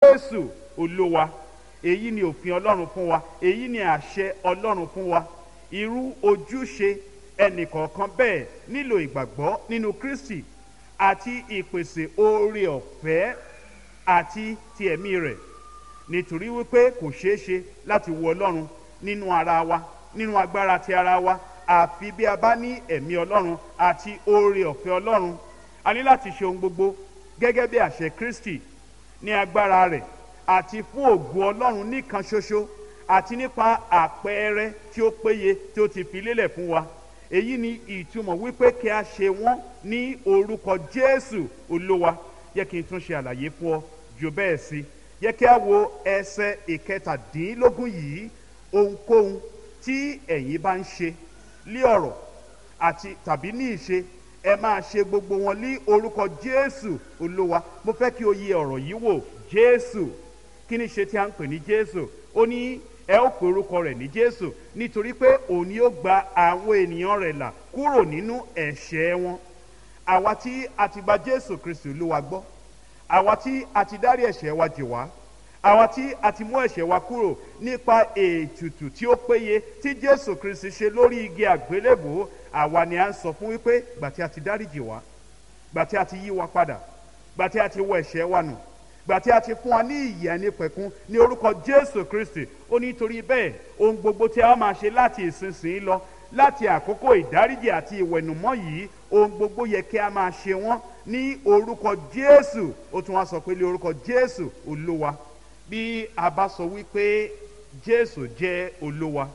jésù olúwa èyí ni òfin ọlọ́run fún wa èyí ni àṣẹ ọlọ́run fún wa irú ojúṣe ẹnìkọ̀ọ̀kan bẹ́ẹ̀ nílò ìgbàgbọ́ nínú kristi àti ìpèsè oore ọ̀fẹ́ àti ti ẹ̀mí rẹ̀ nítorí wípé kò ṣeé ṣe láti wo ọlọ́run nínú ara wa nínú agbára ti ara wa àfi bí a bá ní ẹ̀mí ọlọ́run àti oore ọ̀fẹ́ ọlọ́run a ní láti ṣe ohun gbogbo gẹ́gẹ́ bí àṣẹ kristi ní agbára rẹ̀ àti fún ògo ọlọ́run nìkan ṣoṣo àti nípa àpẹẹrẹ tí ó péye tí ó ti fi lélẹ̀ fún wa èyí ni ìtumọ̀ wípé kí a ṣe wọ́n ní orúkọ jésù olúwa yẹ kí n tún ṣe àlàyé fún ọ jù bẹ́ẹ̀ sí yẹ kí a wo ẹsẹ̀ ìkẹtàdínlógún yìí ohunkóhun tí ẹ̀yin bá ń ṣe lé ọ̀rọ̀ àti tàbí ní ìṣe ẹ máa ṣe gbogbo wọn ní orúkọ jésù olúwa mo fẹ́ kí o yẹ ọ̀rọ̀ yìí wò jésù kí ni ṣe tí a ń pè ní jésù ó ní ẹ ó pe orúkọ rẹ̀ ní jésù nítorí pé òun yóò gba àwọn ènìyàn rẹ̀ là kúrò nínú ẹ̀ṣẹ̀ wọn àwa tí a ti gba jésù kristu olúwa gbọ́ àwa tí a ti dárí ẹ̀ṣẹ̀ wa jì wá àwa tí a ti mú ẹ̀ṣẹ̀ wa kúrò nípa ètùtù tí ó péye tí jésù kristu ṣe lórí igi àgbélébò àwa ni à ń sọ fún wípé gbà tí a ti dáríjì wá gbà tí a ti yí wa padà gbà tí a ti wọ ẹ̀ṣẹ̀ wa nù gbà tí a ti fún wa ní ìyè ẹni pẹ̀kun ní orúkọ jésù kristi ó ní torí bẹ́ẹ̀ ohun gbogbo tí a máa ṣe láti ìsinsìnyí lọ láti àkókò ìdáríjì àti ìwẹ̀nùmọ́ yìí ohun gbogbo yẹ kí a máa ṣe wọ́n ní orúkọ jésù ó tún wá sọ pé ní orúkọ jésù olúwa bí a bá sọ wípé jésù jẹ́ olúwa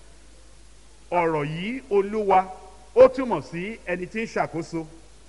ọ̀rọ̀ yìí olúwa ó túmọ̀ sí ẹni tí ń ṣàkóso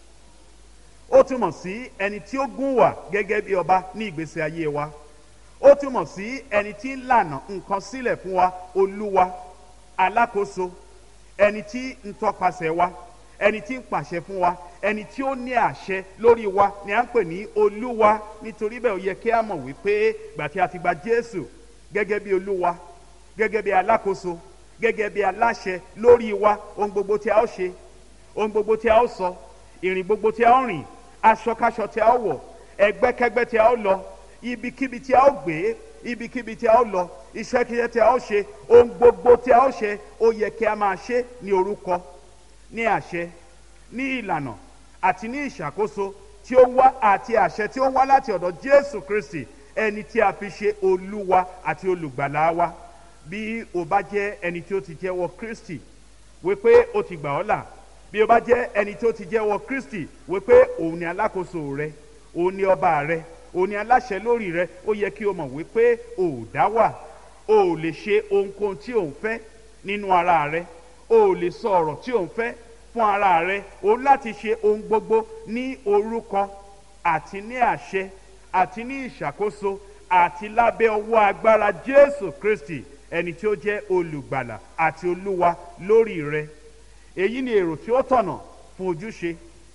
ó túmọ̀ sí ẹni tí ó gún wà gẹ́gẹ́ bí ọba ní ìgbésí ayé wa ó túmọ̀ sí ẹni tí ń lànà nǹkan sílẹ̀ fún wa olúwa alákòóso ẹni tí ń tọpasẹ̀ wa ẹni tí ń pàṣẹ fún wa ẹni tí ó ní àṣẹ lórí wa ni à ń pè ní olúwa nítorí bẹ́ẹ̀ ó yẹ kí a mọ̀ wípé gbà tí a ti gba jésù gẹ́gẹ́ bí olúwa gẹ́gẹ́ bí alákòóso gẹ́gẹ́ bí aláṣẹ lórí wa ohun gbogbo tí a ó ṣe ohun gbogbo tí a ó sọ ìrìn gbogbo tí a ó rìn aṣọkáṣọ tí a ó wọ̀ ẹgbẹ́kẹ́gbẹ́ tí a ó lọ ibikíbi tí a ó gbé ibikíbi tí a ó lọ iṣẹ́kíṣẹ́ tí a ó ṣe ohun gbogbo tí a ó ṣe ó yẹ kí a máa ṣe ní orúkọ ní àṣẹ ní ìlànà àti ní ìṣàkóso tí ó wá àti àṣẹ tí ó wá láti ọ̀dọ̀ jésù kristi ẹni tí a fi ṣe olúwa àti olùgbàlà wa bí o bá jẹ́ ẹni tí ó ti jẹ́wọ́ kristi wípé ó ti gbà ọ́ là bí o bá jẹ́ ẹni tí ó ti jẹ́wọ́ kristi wípé òun ni alákòóso rẹ òun ni ọba rẹ òun ni aláṣẹ lórí rẹ ó yẹ kí o mọ̀ wípé o ò dá wà o ò lè ṣe ohunkóhun tí o ń fẹ́ nínú ara rẹ o ò lè sọ ọ̀rọ̀ tí o ń fẹ́ fún ara rẹ o láti ṣe ohun gbogbo ní orúkọ àti ní àṣẹ àti ní ìṣàkóso àti lábẹ́ ọwọ́ agbára jésù kristi ẹni tí ó jẹ́ olùgbàlà àti olúwa lórí rẹ èyí ni èrò tí ó tọ̀nà fún ojúṣe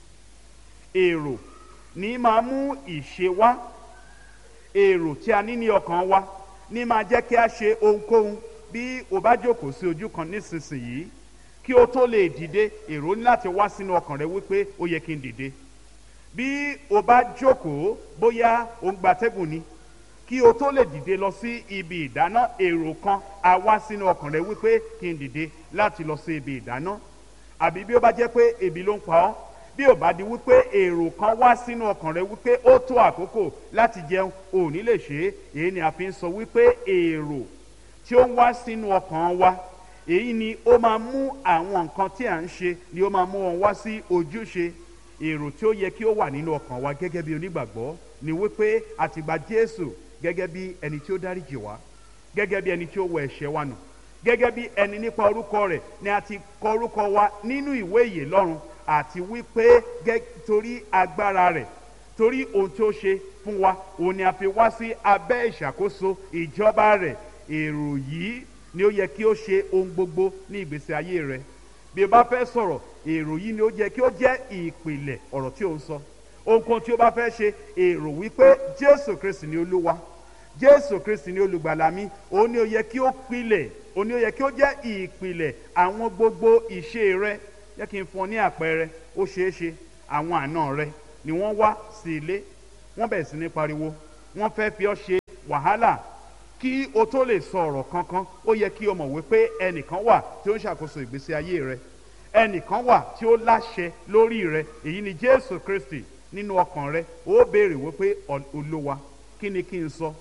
èrò ní máa mú ìṣe wá èrò tí a ní ní ọkàn wa ní máa jẹ́ kí a ṣe ohunkóhun bí o bá jókòó sí ojú kan nísinsìnyí kí o tó lè dìde èrò ní láti wá sínú ọkàn rẹ wípé ó yẹ kí n dìde bí o bá jókòó bóyá o ń gbatẹ́gùn ni kí o tó lè dìde lọ sí ibi ìdáná èrò kan á wá sínú ọkàn rẹ wípé kí n dìde láti lọ sí ibi ìdáná àbí bí ó bá jẹ́ pé ebi ló ń pa ọ́ bí ò bá di wípé èrò kan wá sínú ọkàn rẹ wípé ó tó àkókò láti jẹun ò ní lè ṣe é èyí ni a fi ń sọ wípé èrò tí ó ń wá sínú ọkàn wa èyí ni ó máa mú àwọn nǹkan tí à ń ṣe ni ó máa mú wọn wá sí ojúṣe èrò tí ó yẹ kí ó wà nínú ọkàn wa gẹ́gẹ́ bí onígbàgbọ́ ni wípé a ti gba jésù gẹ́gẹ́ bí ẹni tí ó dáríjì wá gẹ́gẹ́ bí ẹni tí ó wọ ẹ̀ṣẹ̀ wa nù gẹ́gẹ́ bí ẹni nípa orúkọ rẹ̀ ni a ti kọ orúkọ wa nínú ìwé ìyè lọ́run àti wípé torí agbára rẹ̀ torí ohun tí ó ṣe fún wa òun ni a fi wá sí abẹ́ ìṣàkóso ìjọba rẹ̀ èrò yìí ni ó yẹ kí ó ṣe ohun gbogbo ní ìgbésí ayé rẹ bí o bá fẹ́ sọ̀rọ̀ èrò yìí ni ó yẹ kí ó jẹ́ ìpìlẹ̀ ọ̀rọ̀ tí o ń sọ ohunkóhun tí o bá fẹ́ ṣe èrò wípé jésù kristi ni olúwa jésù kristi ni olùgbàlà mi òun ni ó yẹ kí ó pilẹ̀ òun ni ó yẹ kí ó jẹ́ ìpìlẹ̀ àwọn gbogbo ìṣe rẹ jẹ́ kí n fún ọ ní àpẹẹrẹ ó ṣeé ṣe àwọn àna rẹ ni wọ́n wá sí ilé wọ́n bẹ̀rẹ̀ sí ní pariwo wọ́n fẹ́ fi ọ́ ṣe wàhálà kí o tó lè sọ ọ̀rọ̀ kankan ó yẹ kí o mọ̀ wípé ẹnìkan wà tí ó ń ṣàkóso ìgbésí ayé rẹ ẹnìkan wà tí ó láṣẹ lórí rẹ èyí ni jésù kristi nínú ọkàn rẹ ó béèrè wípé olúwa kí ni kí n sọ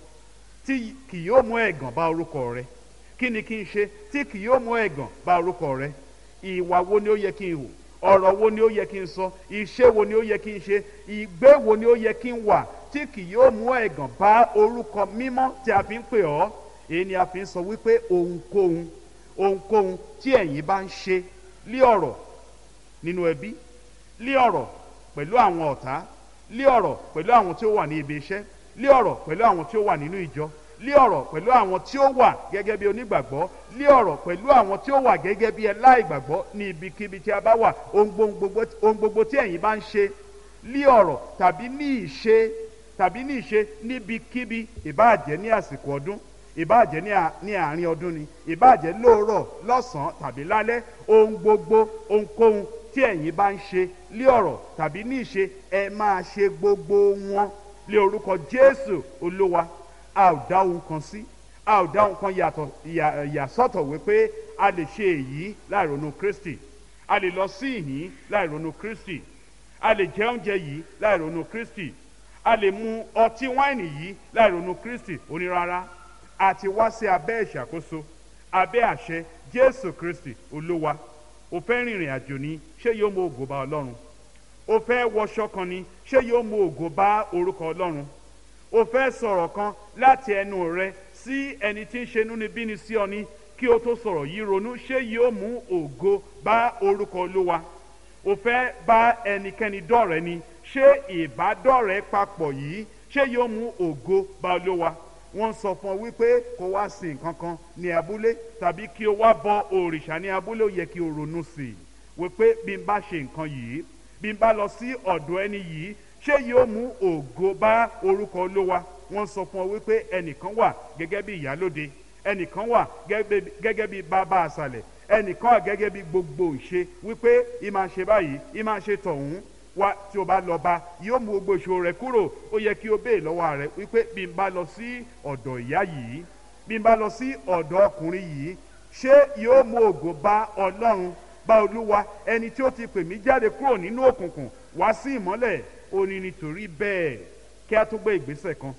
tí kì yóò mú ẹ̀gàn bá orúkọ rẹ kí ni kí n ṣe tí kì yóò mú ẹ̀gàn bá orúkọ rẹ ìwà wo ni ó yẹ kí n hù ọ̀rọ̀ wo ni ó yẹ kí n sọ iṣẹ́ wo ni ó yẹ kí n ṣe ìgbé wo ni ó yẹ kí n wà tí kì yóò mú ẹ̀gàn bá orúkọ mímọ́ tí a fi ń pè ọ́ èyí ni a fi ń sọ wípé ohunkóhun ohunkóhun tí ẹ̀yin bá ń ṣe lé ọ̀rọ̀ nínú ẹbí lé ọ̀rọ̀ pẹ̀lú àwọn ọ̀tá lé ọ̀rọ̀ pẹ̀lú àwọn tí ó wà ní ibi iṣẹ́ lé ọ̀rọ̀ pẹ̀lú àwọn tí ó wà nínú ìjọ lé ọ̀rọ̀ pẹ̀lú àwọn tí ó wà gẹ́gẹ́ bí onígbàgbọ́ lé ọ̀rọ̀ pẹ̀lú àwọn tí ó wà gẹ́gẹ́ bí ẹláìgbàgbọ́ ní ibikíbi tí a bá wà ohun gbogbo tí ẹ̀yin bá ń ṣe lé ọ̀rọ̀ tàbí ní ìṣe tàbí ní ìṣe níbikíbi ìbáàjẹ́ ní àsìkò ọdún ìbáàjẹ́ ní àárín ọdún ni ìbáàjẹ́ lóòrọ̀ lọ́sàn-án tàbí lálẹ́ ohun gbogbo ohunkóhun tí ẹ̀yin bá ń ṣe lé ọ̀rọ̀ tàbí ní ìṣe ẹ máa ṣe gbogbo wọn lé orúkọ jésù olúwa a ò dá ohun kan sí a ò dá ohun kan yàtọ̀ yàsọ́tọ̀ wípé a lè ṣe èyí láì ronú kristi a lè lọ sí ìhín láì ronú kristi a lè jẹ oúnjẹ yìí láì ronú kristi a lè mu ọtí wáìnì yìí láì ronú kristi onírárá a ti wá sí abẹ́ ìṣàkóso abẹ́ àṣẹ jésù kristi olúwa o fẹ́ rìnrìn àjò ni ṣé yóò mú ògo bá ọlọ́run o fẹ́ wọṣọ kan ni ṣé yóò mú ògo bá orúkọ ọlọ́run o fẹ́ sọ̀rọ̀ kan láti ẹnu rẹ sí ẹni tí ń ṣe inúnibíni sí ọ ní kí o tó sọ̀rọ̀ yìí ronú ṣé yóò mú ògo bá orúkọ olúwa o fẹ́ bá ẹnikẹ́ni dọ̀rẹ́ ni ṣé ìbádọ́rẹ́ papọ̀ yìí ṣé yóò mú ògo bá olúwa wọ́n sọ fún ọ wípé kó wá sí nǹkan kan ní abúlé tàbí kí o wá bọ òrìṣà ní abúlé ó yẹ kí o ronú sí i wípé bí n bá ṣe nǹkan yìí bí n bá lọ sí ọ̀dọ̀ ẹni yìí ṣé yóò mú ògo bá orúkọ olówa wọ́n sọ fún ọ wípé ẹnìkan wà gẹ́gẹ́ bí ìyálóde ẹnìkan wà gẹ́gẹ́ bí bàbá àṣàlẹ̀ ẹnìkan wà gẹ́gẹ́ bí gbogbo ìṣe wípé ìmáa ṣe báyìí ìmáa ṣe tọ̀hún wá tí o bá lọ bá yóò mú gbogbo ìṣòro rẹ kúrò ó yẹ kí o béè lọ́wọ́ rẹ wípé bí n bá lọ sí ọ̀dọ̀ ìyá yìí bí n bá lọ sí ọ̀dọ̀ ọkùnrin yìí ṣé yóò mú ògo bá ọlọ́run bá olúwa ẹni tí ó ti pè mí jáde kúrò nínú òkùnkùn wá sí ìmọ́lẹ̀ ó ní nítorí bẹ́ẹ̀ kí a tó gbé ìgbésẹ̀ kan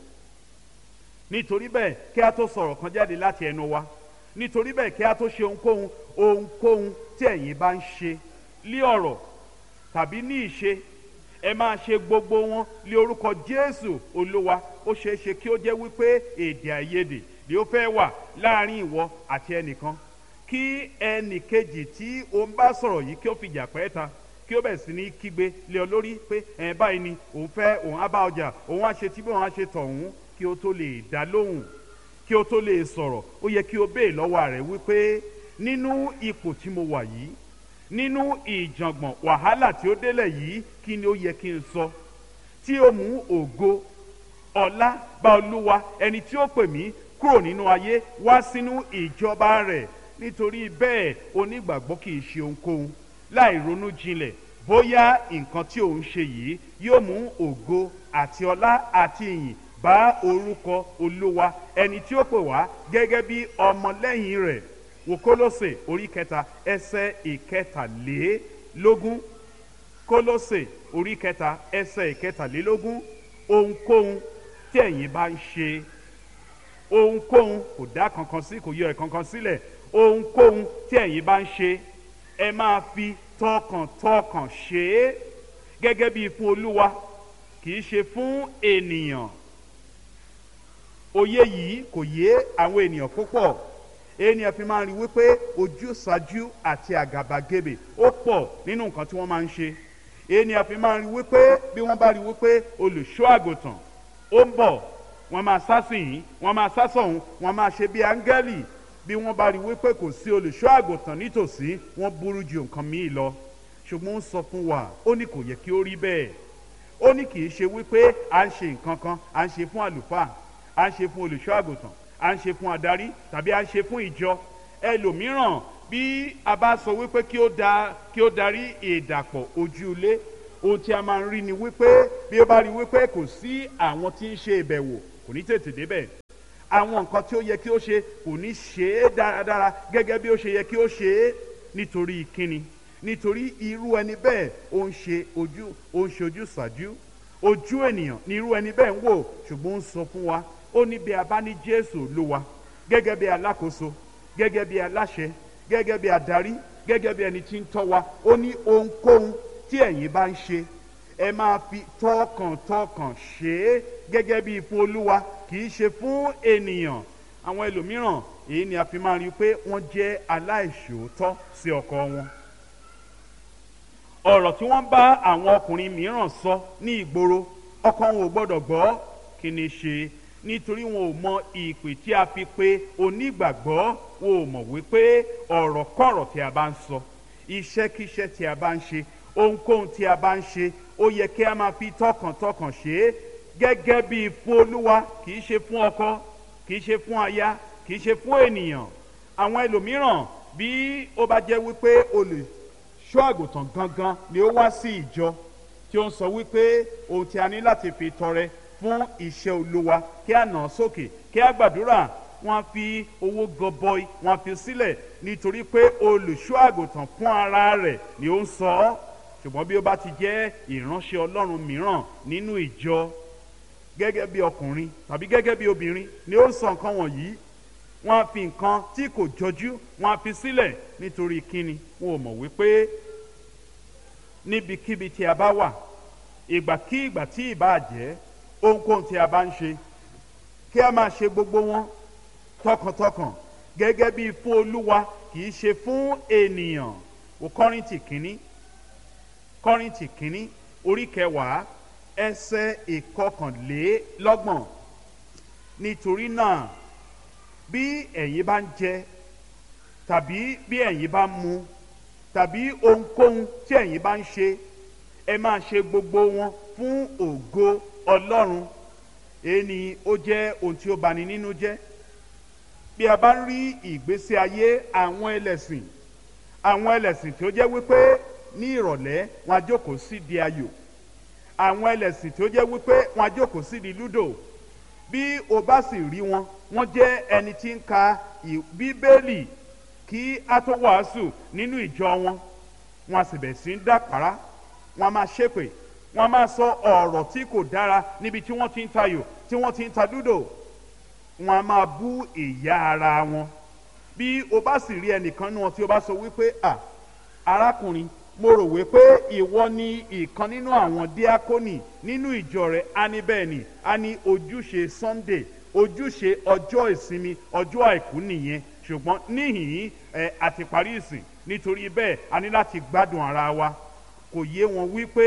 nítorí bẹ́ẹ̀ kí a tó sọ̀rọ̀ kan jáde láti ẹnu wa nítorí bẹ́ẹ̀ kí a tó ṣe ohunkóhun ohunkóhun tí ẹ̀yin bá ń ṣe lé ọ̀rọ̀ tàbí ní ìṣe ẹ máa ṣe gbogbo wọn lé orúkọ jésù olúwa ó ṣeé ṣe kí ó jẹ́ wípé èdè àìyedè ni ó fẹ́ wà láàrin ìwọ àti ẹnìkan kí ẹnì kejì tí o ń bá sọ̀rọ̀ yìí kí ó fìjà pẹ́ ta kí ó bẹ̀ sí ní kígbe lé ọ lórí pé ẹ̀ báyìí ni òun fẹ́ òun á bá ọjà òun á ṣe tí bí òun á ṣe tọ̀hún kí ó tó lè dá lóhùn kí ó tó lè sọ̀rọ̀ ó yẹ kí o béè lọ́wọ́ rẹ̀ wípé nínú ipò tí mo wà yìí nínú ìjàngbọ̀n wàhálà tí ó délẹ̀ yìí kí ni ó yẹ kí n sọ tí ó mú ògo ọlá bá olúwa ẹni tí ó pè mí kúrò nínú ayé wá sínú ìjọba rẹ̀ nítorí bẹ́ẹ̀ onígbàgbọ́ kì í ṣe ohunkóhun láì ronú jinlẹ̀ bóyá nǹkan tí òun ṣe yìí yóò mú ògo àti ọlá àti ìyìn bá orúkọ olúwa ẹni tí ó pè wá gẹ́gẹ́ bí ọmọlẹ́yìn rẹ̀ wò kólósè orí kẹta ẹsẹ̀ ìkẹtàlélógún kólósè orí kẹta ẹsẹ̀ ìkẹtàlélógún ohunkóhun tí ẹ̀yin bá ń ṣe ohunkóhun kò dá kankan sí kò yọ ẹ̀ kankan sílẹ̀ ohunkóhun tí ẹ̀yin bá ń ṣe ẹ máa fi tọkàntọkàn ṣe é gẹ́gẹ́ bí fún olúwa kì í ṣe fún ènìyàn òye yìí kò yé àwọn ènìyàn púpọ̀ ènìyàn fi máa ń rí wípé ojúsàájú àti àgàbàgebè ó pọ̀ nínú nǹkan tí wọ́n máa ń ṣe ènìyàn fi máa ń rí wípé bí wọ́n bá rí wípé olùṣọ́ àgùntàn ó ń bọ̀ wọ́n máa sá sí yìí wọ́n máa sá sọ̀hún wọ́n máa ṣe bí áńgẹ́lì bí wọ́n bá rí wípé kò sí olùṣọ́ àgùntàn nítòsí wọ́n burú ju nǹkan míì lọ ṣùgbọ́n ó sọ fún wa ó ní kò yẹ kí ó rí bẹ́ẹ̀ ó ní kì í ṣe wípé à ń ṣe nǹkan kan à ń ṣe fún àlùfáà à ń ṣe fún olùṣọ́ àgùntàn à ń ṣe fún adarí tàbí à ń ṣe fún ìjọ ẹlòmíràn bí a bá sọ wípé kí ó da kí ó darí ìdàpọ̀ ojú ilé ohun tí a máa ń rí ni wípé bí ó bá rí wípé kò sí àwọn tí ń ṣe ìbẹ̀wò kò ní tètè débẹ̀ àwọn nǹkan tí ó yẹ kí ó ṣe kò ní ṣe é dáradára gẹ́gẹ́ bí ó ṣe yẹ kí ó ṣe é nítorí kíni nítorí irú ẹni bẹ́ẹ̀ ó ń ṣe ojú ó ń ṣe ojú ṣàjú ojú ènìyàn ní irú ẹni bẹ́ẹ̀ ń wò ṣùgbọ́n ó ń sọ fún wa ó ní bí a bá ní jésù olúwa gẹ́gẹ́ bí alákòóso gẹ́gẹ́ bí aláṣẹ gẹ́gẹ́ bí adarí gẹ́gẹ́ bí ẹni tí ń tọ́ wa ó ní ohunkóhun tí ẹ̀yin bá ń ṣe ẹ máa fi tọkàntọkàn ṣe é gẹ́gẹ́ bí fún olúwa kì í ṣe fún ènìyàn àwọn ẹlòmíràn èyí ni a fi máa rí i pé wọ́n jẹ́ aláìṣòótọ́ sí ọkọ wọn ọ̀rọ̀ tí wọ́n bá àwọn ọkùnrin mìíràn sọ ní ìgboro ọkọ wọn ò gbọ́dọ̀ gbọ́ kí ni ṣe nítorí wọn ò mọ ìpè tí a fi pe onígbàgbọ́ wọn ò mọ̀ wípé ọ̀rọ̀ kọ̀rọ̀ tí a bá ń sọ iṣẹ́kíṣẹ́ tí a bá ń ṣe ohunkóhun tí a bá ń ṣe ó yẹ kí a máa fi tọkàntọkàn ṣe é gẹ́gẹ́ bí fún olúwa kì í ṣe fún ọkọ kì í ṣe fún aya kì í ṣe fún ènìyàn àwọn ẹlòmíràn bí ó bá jẹ́ wípé olùṣọ́ àgùntàn gangan ni ó wá sí ìjọ tí ó ń sọ wípé ohun tí a ní láti fi tọrẹ fún iṣẹ́ olúwa kí a nà án sókè kí a gbàdúrà wọ́n á fi owó gọbọi wọ́n á fi sílẹ̀ nítorí pé olùṣọ́ àgùntàn fún ara rẹ̀ ni ó ń sọ ọ́ ṣùgbọ́n bí ó bá ti jẹ́ ìránṣẹ́ ọlọ́run mìíràn nínú ìjọ gẹ́gẹ́ bí ọkùnrin tàbí gẹ́gẹ́ bí obìnrin ni ó ń sọ nǹkan wọ̀nyí wọ́n á fi nǹkan tí kò jọjú wọ́n á fi sílẹ̀ nítorí kíni wọn ò mọ̀ wípé níbikíbi tí a bá wà ìgbàkígbà tí ìbá jẹ́ ohunkóhun tí a bá ń ṣe kí a máa ṣe gbogbo wọn tọkàntọkàn gẹ́gẹ́ bí fún olúwa kì í ṣe fún ènìyàn o kọ́rìntì kínní kọ́rìntì kínní orí kẹwàá ẹsẹ̀ ìkọkànlélọ́gbọ̀n nítorí náà bí ẹ̀yin bá ń jẹ tàbí bí ẹ̀yin bá ń mu tàbí ohunkóhun tí ẹ̀yin bá ń ṣe ẹ máa ṣe gbogbo wọn fún ògo ọlọ́run èyí ni ó jẹ́ ohun tí ó bani nínú jẹ́ bí a bá ń rí ìgbésí ayé àwọn ẹlẹ́sìn àwọn ẹlẹ́sìn tí ó jẹ́ wípé ní ìrọ̀lẹ́ wọn á jókòó sí di ayò àwọn ẹlẹ́sìn tí ó jẹ́ wípé wọn á jókòó sí di lúdò bí o bá sì rí wọn wọ́n jẹ́ ẹni tí ń ka bíbélì kí a tó wàásù nínú ìjọ wọn wọn a sì bẹ̀ sí ń dàpárá wọn a máa ṣépè wọn a máa sọ ọ̀rọ̀ tí kò dára níbi tí wọ́n ti ń tayò tí wọ́n ti ń ta lúdò wọn a máa bú ìyá ara wọn bí o bá sì rí ẹnìkan nínú wọn tí o bá sọ wípé à arákùnrin mo rò wípé ìwọ ni ìkan nínú àwọn díákónì nínú ìjọ rẹ á ní bẹ́ẹ̀ ni á ní ojúṣe sunday ojúṣe ọjọ́ ìsinmi ọjọ́ àìkú nìyẹn ṣùgbọ́n níhìn ẹ àti parí ìsìn nítorí bẹ́ẹ̀ a ní láti gbádùn ara wa kò yé wọn wípé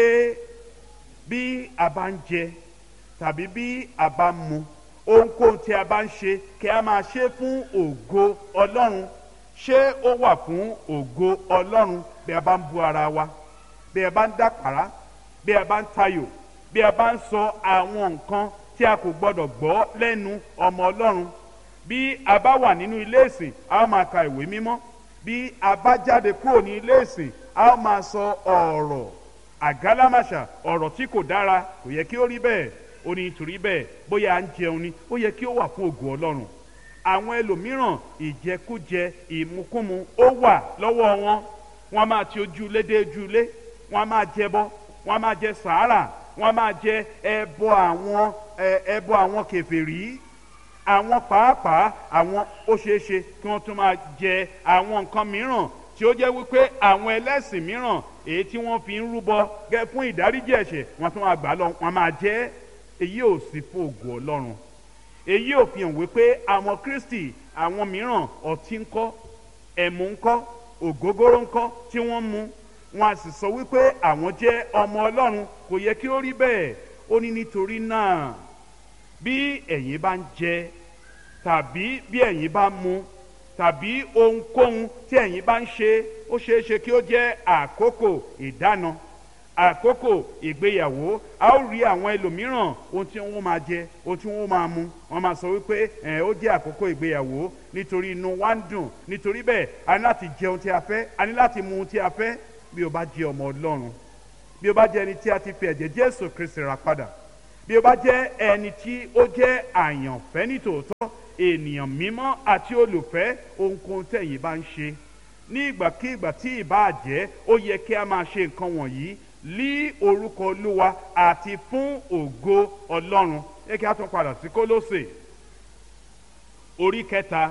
bí a bá ń jẹ tàbí bí a bá ń mu ohunkóhun tí a bá ń ṣe kí a máa ṣe fún ògo ọlọ́run ṣé ó wà fún ògo ọlọ́run bí a bá ń bu ara wa bí a bá ń dàpàrà bí a bá ń tayò bí a bá ń sọ àwọn nǹkan tí a kò gbọdọ̀ gbọ́ lẹ́nu ọmọ ọlọ́run bí a bá wà nínú ilé ìsìn a ó máa ka ìwé mímọ́ bí a bá jáde kúrò ní ilé ìsìn a ó máa sọ ọ̀rọ̀ àgálámàṣà ọ̀rọ̀ tí kò dára kò yẹ kí ó rí bẹ́ẹ̀ ó ní nítorí bẹ́ẹ̀ bóyá à ń jẹun ni ó yẹ kí ó wà fún ògo ọlọ́run àwọn ẹlòmíràn ìjẹkújẹ ìmukúmu ó wà lọ́wọ́ wọn wọ́n máa ti ojúlé dé ojúlé wọ́n máa jẹbọ wọ́n máa jẹ sàárà wọ́n máa jẹ ẹbọ àwọn ẹbọ àwọn kèfèrí àwọn pàápàá àwọn ó ṣeé ṣe kí wọ́n tún máa jẹ àwọn nǹkan mìíràn tí ó jẹ́ wípé àwọn ẹlẹ́sìn mìíràn èyí tí wọ́n fi ń rúbọ gẹ́ fún ìdáríjì ẹ̀ṣẹ̀ wọ́n tún máa gbà lọ wọ́n máa jẹ́ èyí ò sí fún ògo ọlọ́run èyí ò fi hàn wípé àwọn kristi àwọn mìíràn ọtí ńkọ́ ẹ̀mú ńkọ́ ògógóró ńkọ́ tí wọ́n mu wọn a sì sọ wípé àwọn jẹ́ ọmọ ọlọ́run kò yẹ kí ó rí bẹ́ẹ̀ ó ní nítorí náà bí ẹ̀yin bá ń jẹ tàbí bí ẹ̀yin bá mu tàbí ohunkóhun tí ẹ̀yin bá ń ṣe ó ṣeé ṣe kí ó jẹ́ àkókò ìdáná àkókò ìgbéyàwó a ó rí àwọn ẹlòmíràn ohun tí wọ́n máa jẹ ohun tí wọ́n máa mu wọ́n máa sọ wípé ẹ̀ ó jẹ́ àkókò ìgbéyàwó nítorí inú wa ń dùn nítorí bẹ́ẹ̀ a ní láti jẹ ohun tí a fẹ́ a ní láti mu ohun tí a fẹ́ bí o bá jẹ́ ọmọ ọlọ́run bí o bá jẹ́ ẹni tí a ti fi ẹ̀jẹ̀ jésù kristi rà padà bí o bá jẹ́ ẹni tí ó jẹ́ àyànfẹ́ nítòótọ́ ènìyàn mímọ́ àti olùfẹ́ ohunkóhun tẹ̀yin bá ń ṣe ní ìgbàkigbà tí ìbá jẹ́ ó yẹ kí a máa ṣe nǹkan wọ̀nyí lí orúkọ olúwa àti fún ògo ọlọ́run yẹ kí a tún padà sí kólósè orí kẹta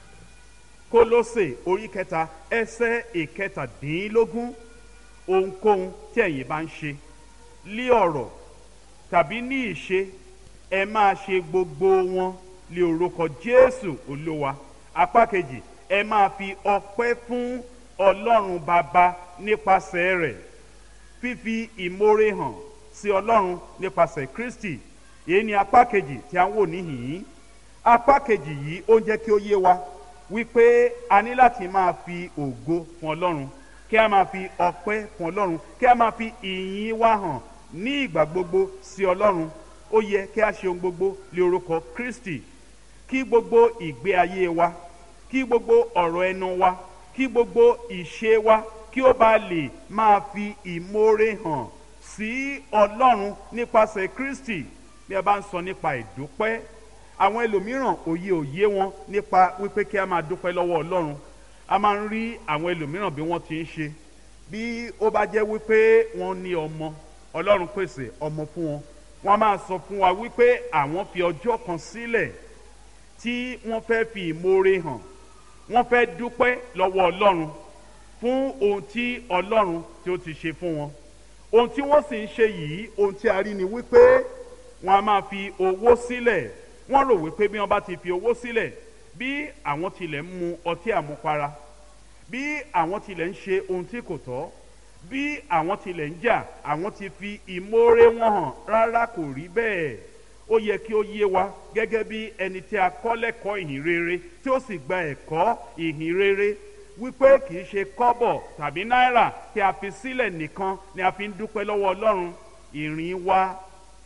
kólósè orí kẹta ẹsẹ̀ ìkẹtàdínlógún ohunkóhun tí ẹ̀yin bá ń ṣe lí ọ̀rọ̀ tàbí ní ìṣe ẹ máa ṣe gbogbo wọn lé orúkọ jésù olúwa apá kejì ẹ máa fi ọpẹ́ fún ọlọ́run bàbá nípasẹ̀ rẹ̀ fífi ìmoore hàn sí ọlọ́run nípasẹ̀ kristi èyí ni apá kejì tí a ń wò níhìn-ín apá kejì yìí ó ń jẹ́ kí ó yé wa wípé a ní láti máa fi ògo fún ọlọ́run kí a máa fi ọpẹ́ fún ọlọ́run kí a máa fi ìyìn wa hàn ní ìgbà gbogbo sí ọlọ́run ó yẹ kí a ṣe ohun gbogbo lé orúkọ kristi kí gbogbo ìgbé ayé wa kí gbogbo ọ̀rọ̀ ẹnu wa kí gbogbo ìṣe wa kí ó bá lè máa fi ìmoore hàn sí ọlọ́run nípasẹ̀ kristi bí a bá ń sọ nípa ìdúpẹ́ àwọn ẹlòmíràn òye òye wọn nípa wípé kí a máa dúpẹ́ lọ́wọ́ ọlọ́run a máa ń rí àwọn ẹlòmíràn bí wọ́n ti ń ṣe bí ó bá jẹ́ wípé wọ́n ní ọmọ ọlọ́run pèsè ọmọ fún wọn wọ́n máa sọ fún wa wípé àwọn fi ọjọ́ kan sílẹ̀ tí wọ́n fẹ́ fi ìmoore hàn wọ́n fẹ́ dúpẹ́ lọ́wọ́ ọlọ́run fún ohun tí ọlọ́run tí ó ti ṣe fún wọn ohun tí wọ́n sì ń ṣe yìí ohun tí a rí ni wípé wọ́n á máa fi owó sílẹ̀ wọ́n rò wípé bí wọ́n bá ti fi owó sílẹ̀ bí àwọn tilẹ̀ ń mu ọtí àmupara bí àwọn tilẹ̀ ń ṣe ohun tí kò tọ́ bí àwọn tilẹ̀ ń jà àwọn ti fi ìmoore wọn hàn rárá kò rí bẹ́ẹ̀ ó yẹ kí ó yé wa gẹ́gẹ́ bí ẹni tí a kọ́ lẹ́kọ̀ọ́ ìhìn rere tí ó sì gba ẹ̀kọ́ ìhìn rere wípé kì í ṣe kọ́bọ̀ tàbí náírà tí a fi sílẹ̀ nìkan ni a fi ń dúpẹ́ lọ́wọ́ ọlọ́run ìrìn wa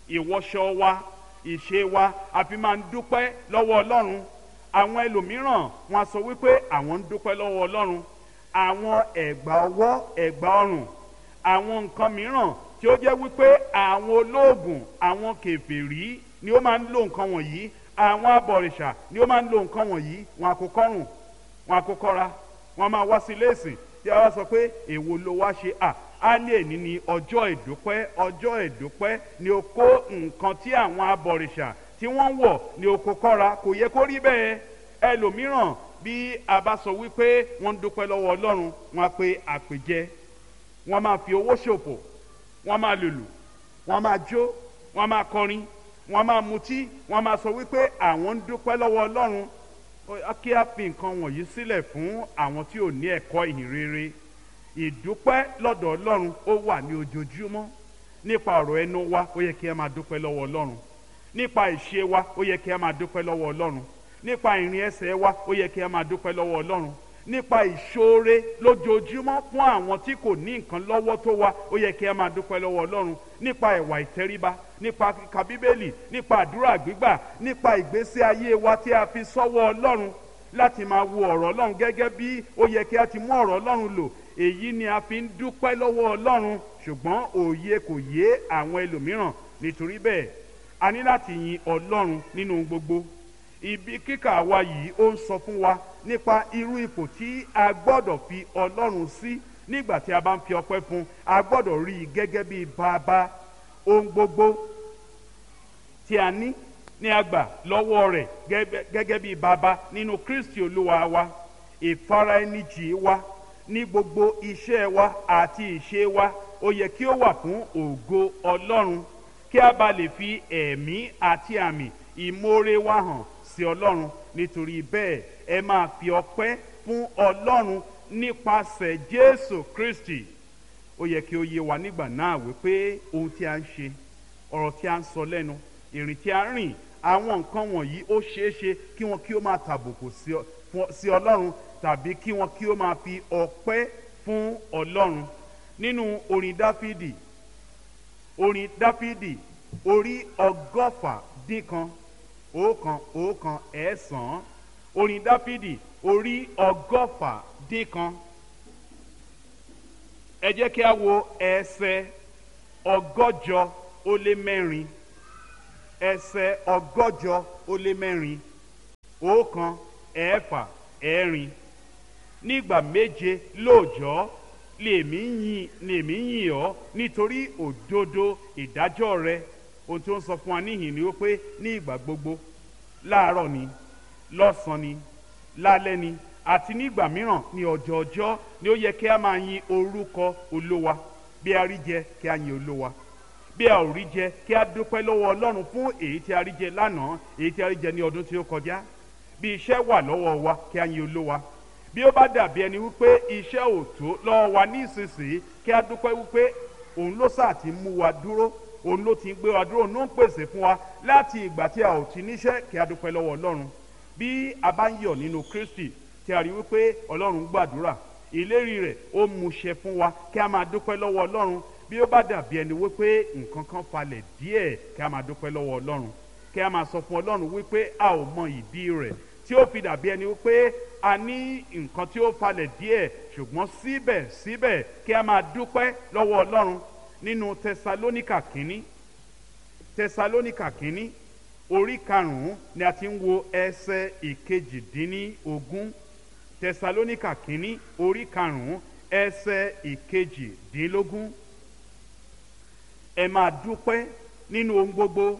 ìwọṣọ wa ìṣe wa a fi máa ń dúpẹ́ lọ́wọ́ ọlọ́run àwọn ẹlòmíràn wọn a sọ wípé àwọn ń dúpẹ́ lọ́wọ́ ọlọ́run àwọn ẹ̀gbà ọwọ́ ẹ̀gbà ọrùn àwọn nǹkan mìíràn tí ó jẹ́ wípé àwọn olóògùn àwọn kèfèrí ni ó máa ń lo nǹkan wọ̀nyí àwọn abọ̀rìṣà ni ó máa ń lo nǹkan wọ̀nyí wọn àkókọ́rùn wọn àkókọ́ra wọn máa wá sí léèsì tí a wá sọ pé èwo ló wá ṣe à á ní èní ní ọjọ́ ìdúpẹ́ ọjọ́ ìdúpẹ́ ni ó kó nǹkan tí àwọn abọ̀rìṣà tí wọ́n wọ̀ ní oko kọ́ra kò yẹ kó rí bẹ́ẹ̀ ẹlòmíràn bí a bá sọ wípé wọ́n ń dúpẹ́ lọ́wọ́ ọlọ́run wọn á pe àpèjẹ wọ́n máa fi owó ṣòfò wọ́n máa lùlù wọ́n máa jó wọ́n máa kọrin wọ́n máa mutí wọ́n máa sọ wípé àwọn ń dúpẹ́ lọ́wọ́ ọlọ́run kí a fi nǹkan wọ̀nyí sílẹ̀ fún àwọn tí ò ní ẹ̀kọ́ ìhìn rere ìdúpẹ́ lọ́dọ̀ ọlọ́run ó wà ní ojoojúmọ́ nípa ọ̀rọ̀ ẹnu wa ó yẹ kí a máa dúpẹ́ lọ́wọ́ ọlọ́run nípa ìṣe wa ó yẹ kí a máa dúpẹ́ lọ́wọ́ ọlọ́run nípa ìrìn ẹsẹ̀ wa ó yẹ kí a máa dúpẹ́ lọ́wọ́ ọlọ́run nípa ìṣoore lójoojúmọ́ fún àwọn tí kò ní nǹkan lọ́wọ́ tó wa ó yẹ kí a máa dúpẹ́ lọ́wọ́ ọlọ́run nípa ẹ̀wà ìtẹríba nípa kíka bíbélì nípa àdúrà gbígbà nípa ìgbésí ayé wa tí a fi sọ́wọ́ ọlọ́run láti máa wo ọ̀rọ̀ ọlọ́run gẹ́gẹ́ bí ó yẹ kí a ti mú ọ̀rọ̀ ọlọ́run lò èyí ni a fi ń dúpẹ́ lọ́wọ́ ọlọ́run ṣùgbọ́n òye kò yé àwọn ẹlòmíràn nítorí bẹ́ẹ̀ a ní láti yin ọlọ́run nínú gbogbo ibi kíkà wa yìí ó ń sọ fún wa nípa irú ipò tí a gbọ́dọ̀ fi ọlọ́run sí nígbà tí a bá ń fi ọpẹ́ fún a gbọ́dọ̀ rí i gẹ́gẹ́ bí bàbá ohun gbogbo tí a ní ní àgbà lọ́wọ́ rẹ̀ gẹ́gẹ́ bí bàbá nínú kristi olúwa wa ìfaraẹnijì wa ní gbogbo iṣẹ́ wa àti ìṣe wa ó yẹ kí ó wà fún ògo ọlọ́run kí a bá lè fi ẹ̀mí àti àmì ìmoore wa hàn sí ọlọ́run nítorí bẹ́ẹ̀ ẹ máa fi ọpẹ́ fún ọlọ́run nípasẹ̀ jésù kristi ó yẹ kí ó yé wa nígbà náà wípé ohun tí a ń ṣe ọ̀rọ̀ tí a ń sọ lẹ́nu ìrìn tí a ń rìn àwọn nǹkan wọ̀nyí ó ṣeé ṣe kí wọn kí ó máa tàbùkù sí ọlọ́run tàbí kí wọn kí ó máa fi ọpẹ́ fún ọlọ́run nínú orin dáfídì orin dáfídì orí ọgọ́fà dín kan ọ̀kan ọ̀kan ẹ̀ẹ́sàn orin dáfídì orí ọgọ́fà dín kan ẹ jẹ́ kí a wo ẹsẹ̀ ọgọ́jọ ó lé mẹ́rin ẹsẹ̀ ọgọ́jọ ó lé mẹ́rin ọ̀kan ẹ̀ẹ́fà ẹ̀rin nígbà méje lóòjọ́ lèmi yìn lèmi yìn ọ́ nítorí òdodo ìdájọ́ rẹ ohun tí ó ń sọ fún wa níhìn ni ó pé ní ìgbà gbogbo láàárọ̀ ni lọ́sàn-án ni lálẹ́ ni àti nígbà mìíràn ní ọjọ́ ọjọ́ ni ó yẹ kí a máa yin orúkọ olówa bí a rí jẹ kí a yin olówa bí a ò rí jẹ kí a dúpẹ́ lọ́wọ́ ọlọ́run fún èyí tí a rí jẹ lánàá èyí tí a rí jẹ ní ọdún tí ó kọjá bí iṣẹ́ wà lọ́wọ́ wa kí a yin olówa bí ó bá dàbí ẹni wípé iṣẹ́ ò tó lọ́wọ́ wa ní ìsinsìnyí kí a dúpẹ́ wípé òun ló sáà ti mú wa dúró òun ló ti gbé wa dúró òun ló ń pèsè fún wa láti ìgbà tí a ò ti níṣẹ́ kí a dúpẹ́ lọ́wọ́ ọlọ́run bí a bá ń yọ̀ nínú kristi tí a rí wípé ọlọ́run gbàdúrà ìlérí rẹ̀ ó múṣẹ fún wa kí a máa dúpẹ́ lọ́wọ́ ọlọ́run bí ó bá dàbí ẹni wípé nǹkan kan falẹ̀ díẹ̀ kí a máa dúpẹ́ lọ́wọ́ ọlọ́run kí a máa sọ fún ọlọ́run wípé a ò mọ ìdí rẹ̀ tí ó fi dàbí ẹni wípé a ní nǹkan tí ó falẹ̀ díẹ̀ ṣùgbọ́n síbẹ̀síbẹ̀ kí a máa dúpẹ́ lọ́wọ́ ọlọ́run nínú tẹsalónìkà kínní tẹsalónìkà kínní orí karùn-ún ni a ti ń wo ẹsẹ̀ ìkejìdínlógún tẹsalónìkà kínní orí karùn-ún ẹsẹ̀ ìkejìdínlógún ẹ máa dúpẹ́ nínú ohun gbogbo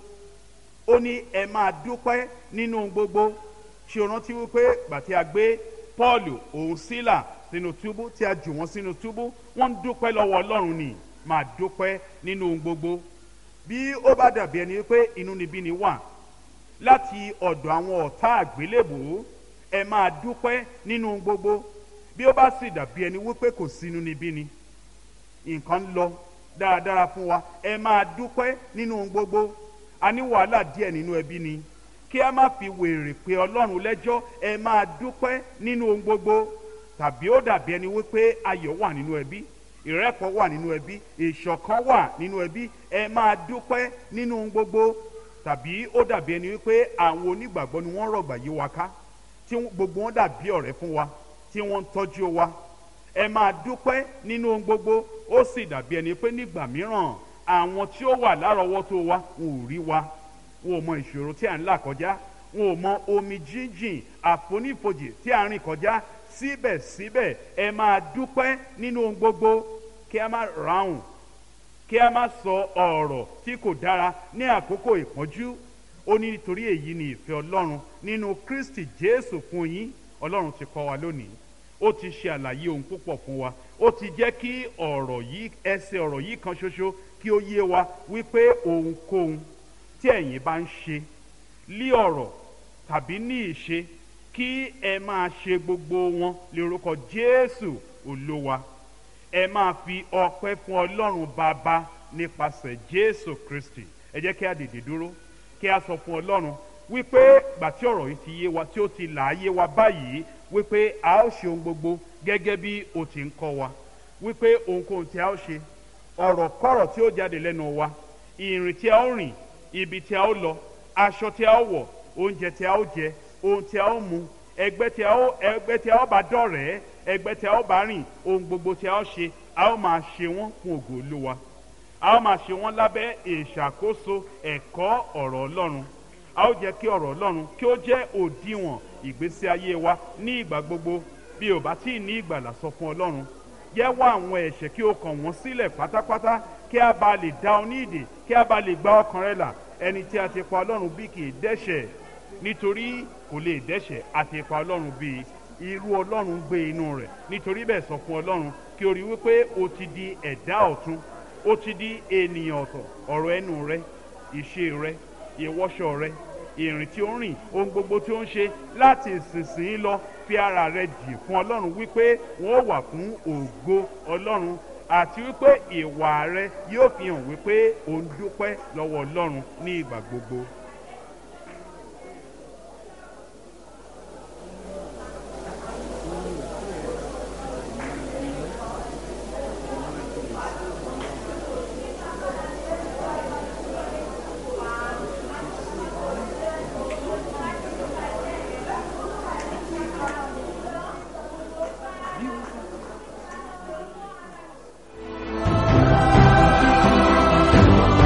ó ní ẹ máa dúpẹ́ nínú ohun gbogbo ṣe o rántí wípé gbàtí a gbé Pọ́ọ̀lù òun sílà sínú túbú tí a jù wọ́n sínú túbú wọ́n ń dúpẹ́ lọ́wọ́ Ọlọ́run ni máa dúpẹ́ nínú ohun gbogbo bí ó bá dàbí ẹni pé inúnibíni wà láti ọ̀dọ̀ àwọn ọ̀tá àgbélébùú ẹ máa dúpẹ́ nínú ohun gbogbo bí ó bá sì dàbí ẹni wípé kò sí inúnibíni nǹkan ń lọ dáradára fún wa ẹ máa dúpẹ́ nínú ohun gbogbo a ní wàhálà díẹ̀ nínú ẹbí ni kí a má fi wèrè pé ọlọ́run lẹ́jọ́ ẹ máa dúpẹ́ nínú ohun gbogbo tàbí ó dàbí ẹni wípé ayọ̀ wà nínú ẹbí ìrẹ́pọ̀ wà nínú ẹbí ìṣọ̀kan wà nínú ẹbí ẹ máa dúpẹ́ nínú ohun gbogbo tàbí ó dàbí ẹni wípé àwọn onígbàgbọ́ ni wọ́n rọ̀gbà yí wa ká tí gbogbo wọn dàbí ọ̀rẹ́ fún wa tí wọ́n ń tọ́jú wa ẹ máa dúpẹ́ nínú ohun gbogbo ó sì dàbí ẹni pé nígbà mìíràn àwọn tí ó wà lárọ̀ọ́wọ́tó wa wọn ò rí wa wọn ò mọ ìṣòro tí à ń là kọjá wọn ò mọ omi jíjìn àfonífojì tí à ń rìn kọjá síbẹ̀síbẹ̀ ẹ máa dúpẹ́ nínú ohun gbogbo kí a má ráhùn kí a má sọ ọ̀rọ̀ tí kò dára ní àkókò ìpọ́njú ó ní nítorí èyí ni ìfẹ́ ọlọ́run nínú Kristi Jésù fún yín ọlọ́run ti kọ́ wa lónìí ó ti ṣe àlàyé ohun púpọ̀ fún wa ó ti jẹ́ kí ọ̀rọ̀ yìí ẹsẹ̀ ọ̀rọ̀ yìí kan ṣoṣo kí ó yé wa wípé ohunkóhun tí ẹ̀yin bá ń ṣe lí ọ̀rọ̀ tàbí ní ìṣe kí ẹ máa ṣe gbogbo wọn lórúkọ Jésù Olúwa ẹ máa fi ọpẹ́ fún Ọlọ́run Bàbá nípasẹ̀ Jésù Kristi ẹ jẹ́ kí a dìde dúró kí a sọ fún Ọlọ́run wípé gbà tí ọ̀rọ̀ yìí ti yé wa tí ó ti là á yé wa báyìí wípé a ó ṣe ohun gbogbo gẹ́gẹ́ bí o ti ń kọ́ wa wípé ohunkóhun tí a ó ṣe ọ̀rọ̀ kọ́rọ̀ tí ó jáde lẹ́nu wa ìrìn tí a ó rìn ibi tí a ó lọ aṣọ tí a ó wọ̀ oúnjẹ tí a ó jẹ ohun tí a ó mu ẹgbẹ́ tí a ó ẹgbẹ́ tí a ó bá dọ̀rẹ́ ẹgbẹ́ tí a ó bá rìn ohun gbogbo tí a ó ṣe a ó máa ṣe wọ́n fún ògo Olúwa a ó máa ṣe wọ́n lábẹ́ ìṣàkóso ẹ̀kọ́ ọ̀rọ̀ Ọlọ́run a ó jẹ́ kí ọ̀rọ̀ Ọlọ́run kí ó jẹ́ òdiwọ̀n ìgbésí ayé wa ní ìgbà gbogbo bí o bá tí ì ní ìgbàlà sọ fún Ọlọ́run jẹ́wọ́ àwọn ẹ̀ṣẹ̀ kí o kàn wọ́n sílẹ̀ pátápátá kí a bá lè dá ọ ní ìdè kí a bá lè gba ọkàn rẹ là ẹni tí a ti pa Ọlọ́run bí kì í dẹ́ṣẹ̀ nítorí kò lè dẹ́ṣẹ̀ a ti pa Ọlọ́run bí irú Ọlọ́run gbé inú rẹ̀ nítorí bẹ́ẹ̀ sọ fún Ọlọ́run kí o rí wípé o ti di ẹ̀dá ọ̀tun o ti di ènìyàn ọ̀tọ̀ ọ̀rọ̀ ẹnu rẹ ìṣe rẹ ìwọṣọ rẹ ìrìn tí ó ń rìn ohun gbogbo tí ó ń ṣe láti ìsinsìnyí lọ fi ara rẹ jì fún Ọlọ́run wípé wọ́n wà fún ògo Ọlọ́run àti wípé ìwà rẹ yóò fi hàn wípé ò ń dúpẹ́ lọ́wọ́ Ọlọ́run ní ìgbà gbogbo.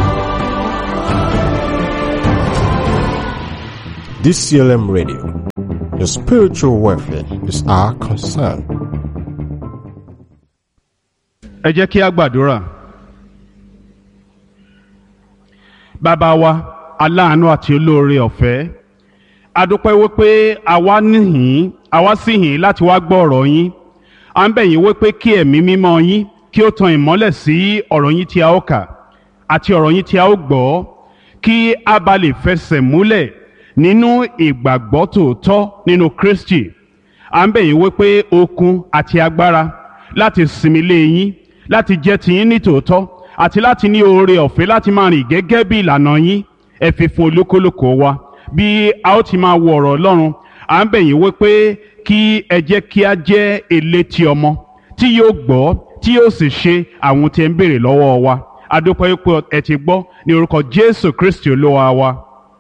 DCLM Radio. Your spiritual welfare is our concern. ẹ jẹ́ kí a gbàdúrà. bàbá wa aláàánú àti olóore ọ̀fẹ́ a dúpẹ́ wípé àwa níhìn àwa sì hìn láti wá gbọ́ ọ̀rọ̀ yín à ń bẹ̀ yín wípé kí ẹ̀mí mímọ́ yín kí ó tan ìmọ́lẹ̀ sí ọ̀rọ̀ yín tí a ó kà àti ọ̀rọ̀ yín tí a ó gbọ́ kí a bá lè fẹsẹ̀ múlẹ̀ nínú ìgbàgbọ́ tòótọ́ nínú Kristi à ń bẹ̀ yín wípé okun àti agbára láti sinmi lé yín láti jẹ́ tiyín ní tòótọ́ àti láti ní oore ọ̀fẹ́ láti máa rìn gẹ́gẹ́ bí ìlànà yín ẹ fi fún olúkúlùkù wa bí a ó ti máa wo ọ̀rọ̀ Ọlọ́run à ń bẹ̀ yín wípé kí ẹ jẹ́ kí a jẹ́ elétí ọmọ tí yóò gbọ́ tí yóò sì ṣe àwọn tí ẹ ń béèrè lọ́wọ́ wa a dúpẹ́ pé ẹ ti gbọ́ ní orúkọ Jésù Kristi Olúwa wa.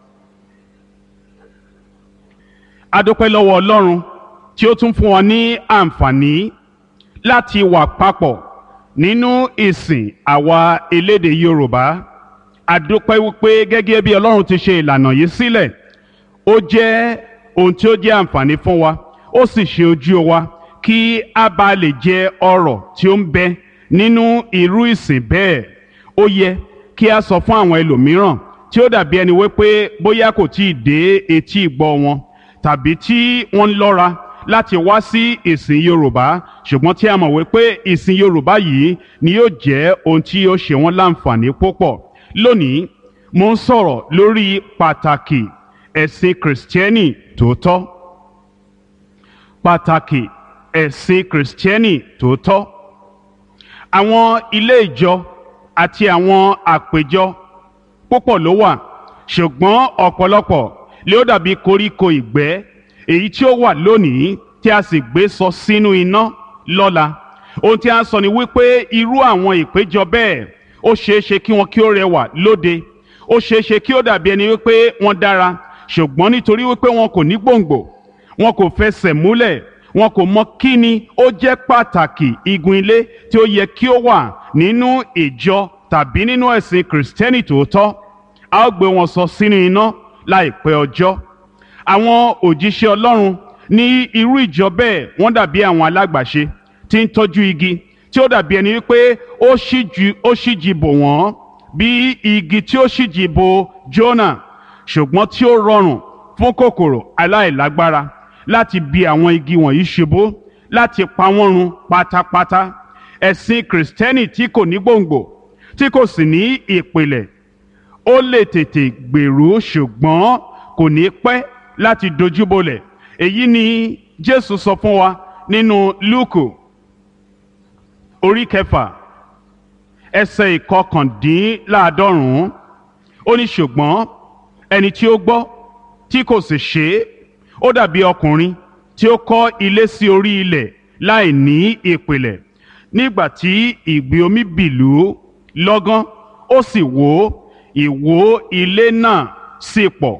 a dúpẹ́ lọ́wọ́ Ọlọ́run tí ó tún fún wa ní àǹfààní láti wà papọ̀ nínú ìsìn àwa elédè Yorùbá a dúpẹ́ wípé gẹ́gẹ́ bí Ọlọ́run ti ṣe ìlànà yìí sílẹ̀ ó jẹ́ ohun tí ó jẹ́ àǹfààní fún wa ó sì ṣe ojú wa kí a bá lè jẹ ọrọ̀ tí ó ń bẹ nínú irú ìsìn bẹ́ẹ̀ ó yẹ kí a sọ fún àwọn ẹlòmíràn tí ó dàbí ẹni wípé bóyá kò tí ì dé etí ìgbọ́ wọn tàbí tí wọ́n ń lọ́ra láti wá sí ìsìn Yorùbá ṣùgbọ́n tí a mọ̀ wípé ìsìn Yorùbá yìí ni yóò jẹ́ ohun tí yóò ṣe wọ́n láǹfààní púpọ̀ lónìí mo ń sọ̀rọ̀ lórí pàtàkì ẹ̀sìn kìrìsìtẹ́nì tòótọ́ pàtàkì ẹ̀sìn kìrìsìtẹ́nì tòótọ́ àwọn ilé ìjọ àti àwọn àpéjọ púpọ̀ ló wà ṣùgbọ́n ọ̀pọ̀lọpọ̀ lé ó dàbí koríko ìgbẹ́ èyí tí ó wà lónìí tí a sì gbé sọ sínú iná lọ́la ohun tí a ń sọ ni wípé irú àwọn ìpéjọ bẹ́ẹ̀ ó ṣeé ṣe kí wọn kí ó rẹwà lóde ó ṣeé ṣe kí ó dàbí ẹni wípé wọ́n dára ṣùgbọ́n nítorí wípé wọn kò ní gbòǹgbò wọn kò fẹsẹ̀ múlẹ̀ wọn kò mọ kí ni ó jẹ́ pàtàkì igun ilé tí ó yẹ kí ó wà nínú ìjọ tàbí nínú ẹ̀sìn kìrìsìtẹ́nì tòótọ́ a ó gbé wọn sọ sínú iná láìpẹ́ ọjọ́ àwọn òjíṣẹ́ Ọlọ́run ní irú ìjọ bẹ́ẹ̀ wọ́n dàbí àwọn alágbàṣe tí ń tọ́jú igi tí ó dàbí ẹni wípé ó ṣíji bò wọ́n bí igi tí ó ṣíji bò Jónà ṣùgbọ́n tí ó rọrùn fún kòkòrò aláìlágbára láti bi àwọn igi wọ̀nyí ṣubú láti pa wọ́n run pátápátá ẹ̀sìn kìrìsìtẹ́nì tí kò ní gbòǹgbò tí kò sì ní ìpìlẹ̀ ó lè tètè gbèrú ṣùgbọ́n kò ní pẹ́ láti dojúbolẹ̀ èyí ni Jésù sọ fún wa nínú Lúùkù orí kẹfà ẹsẹ̀ ìkọkàndínláàádọ́rùn-ún ó ní ṣùgbọ́n ẹni tí ó gbọ́ tí kò sì ṣe é ó dàbí ọkùnrin tí ó kọ́ ilé sí orí ilẹ̀ láì ní ìpìlẹ̀ nígbà tí ìgbì omi bìlú lọ́gán ó sì wó ìwó ilé náà sì pọ̀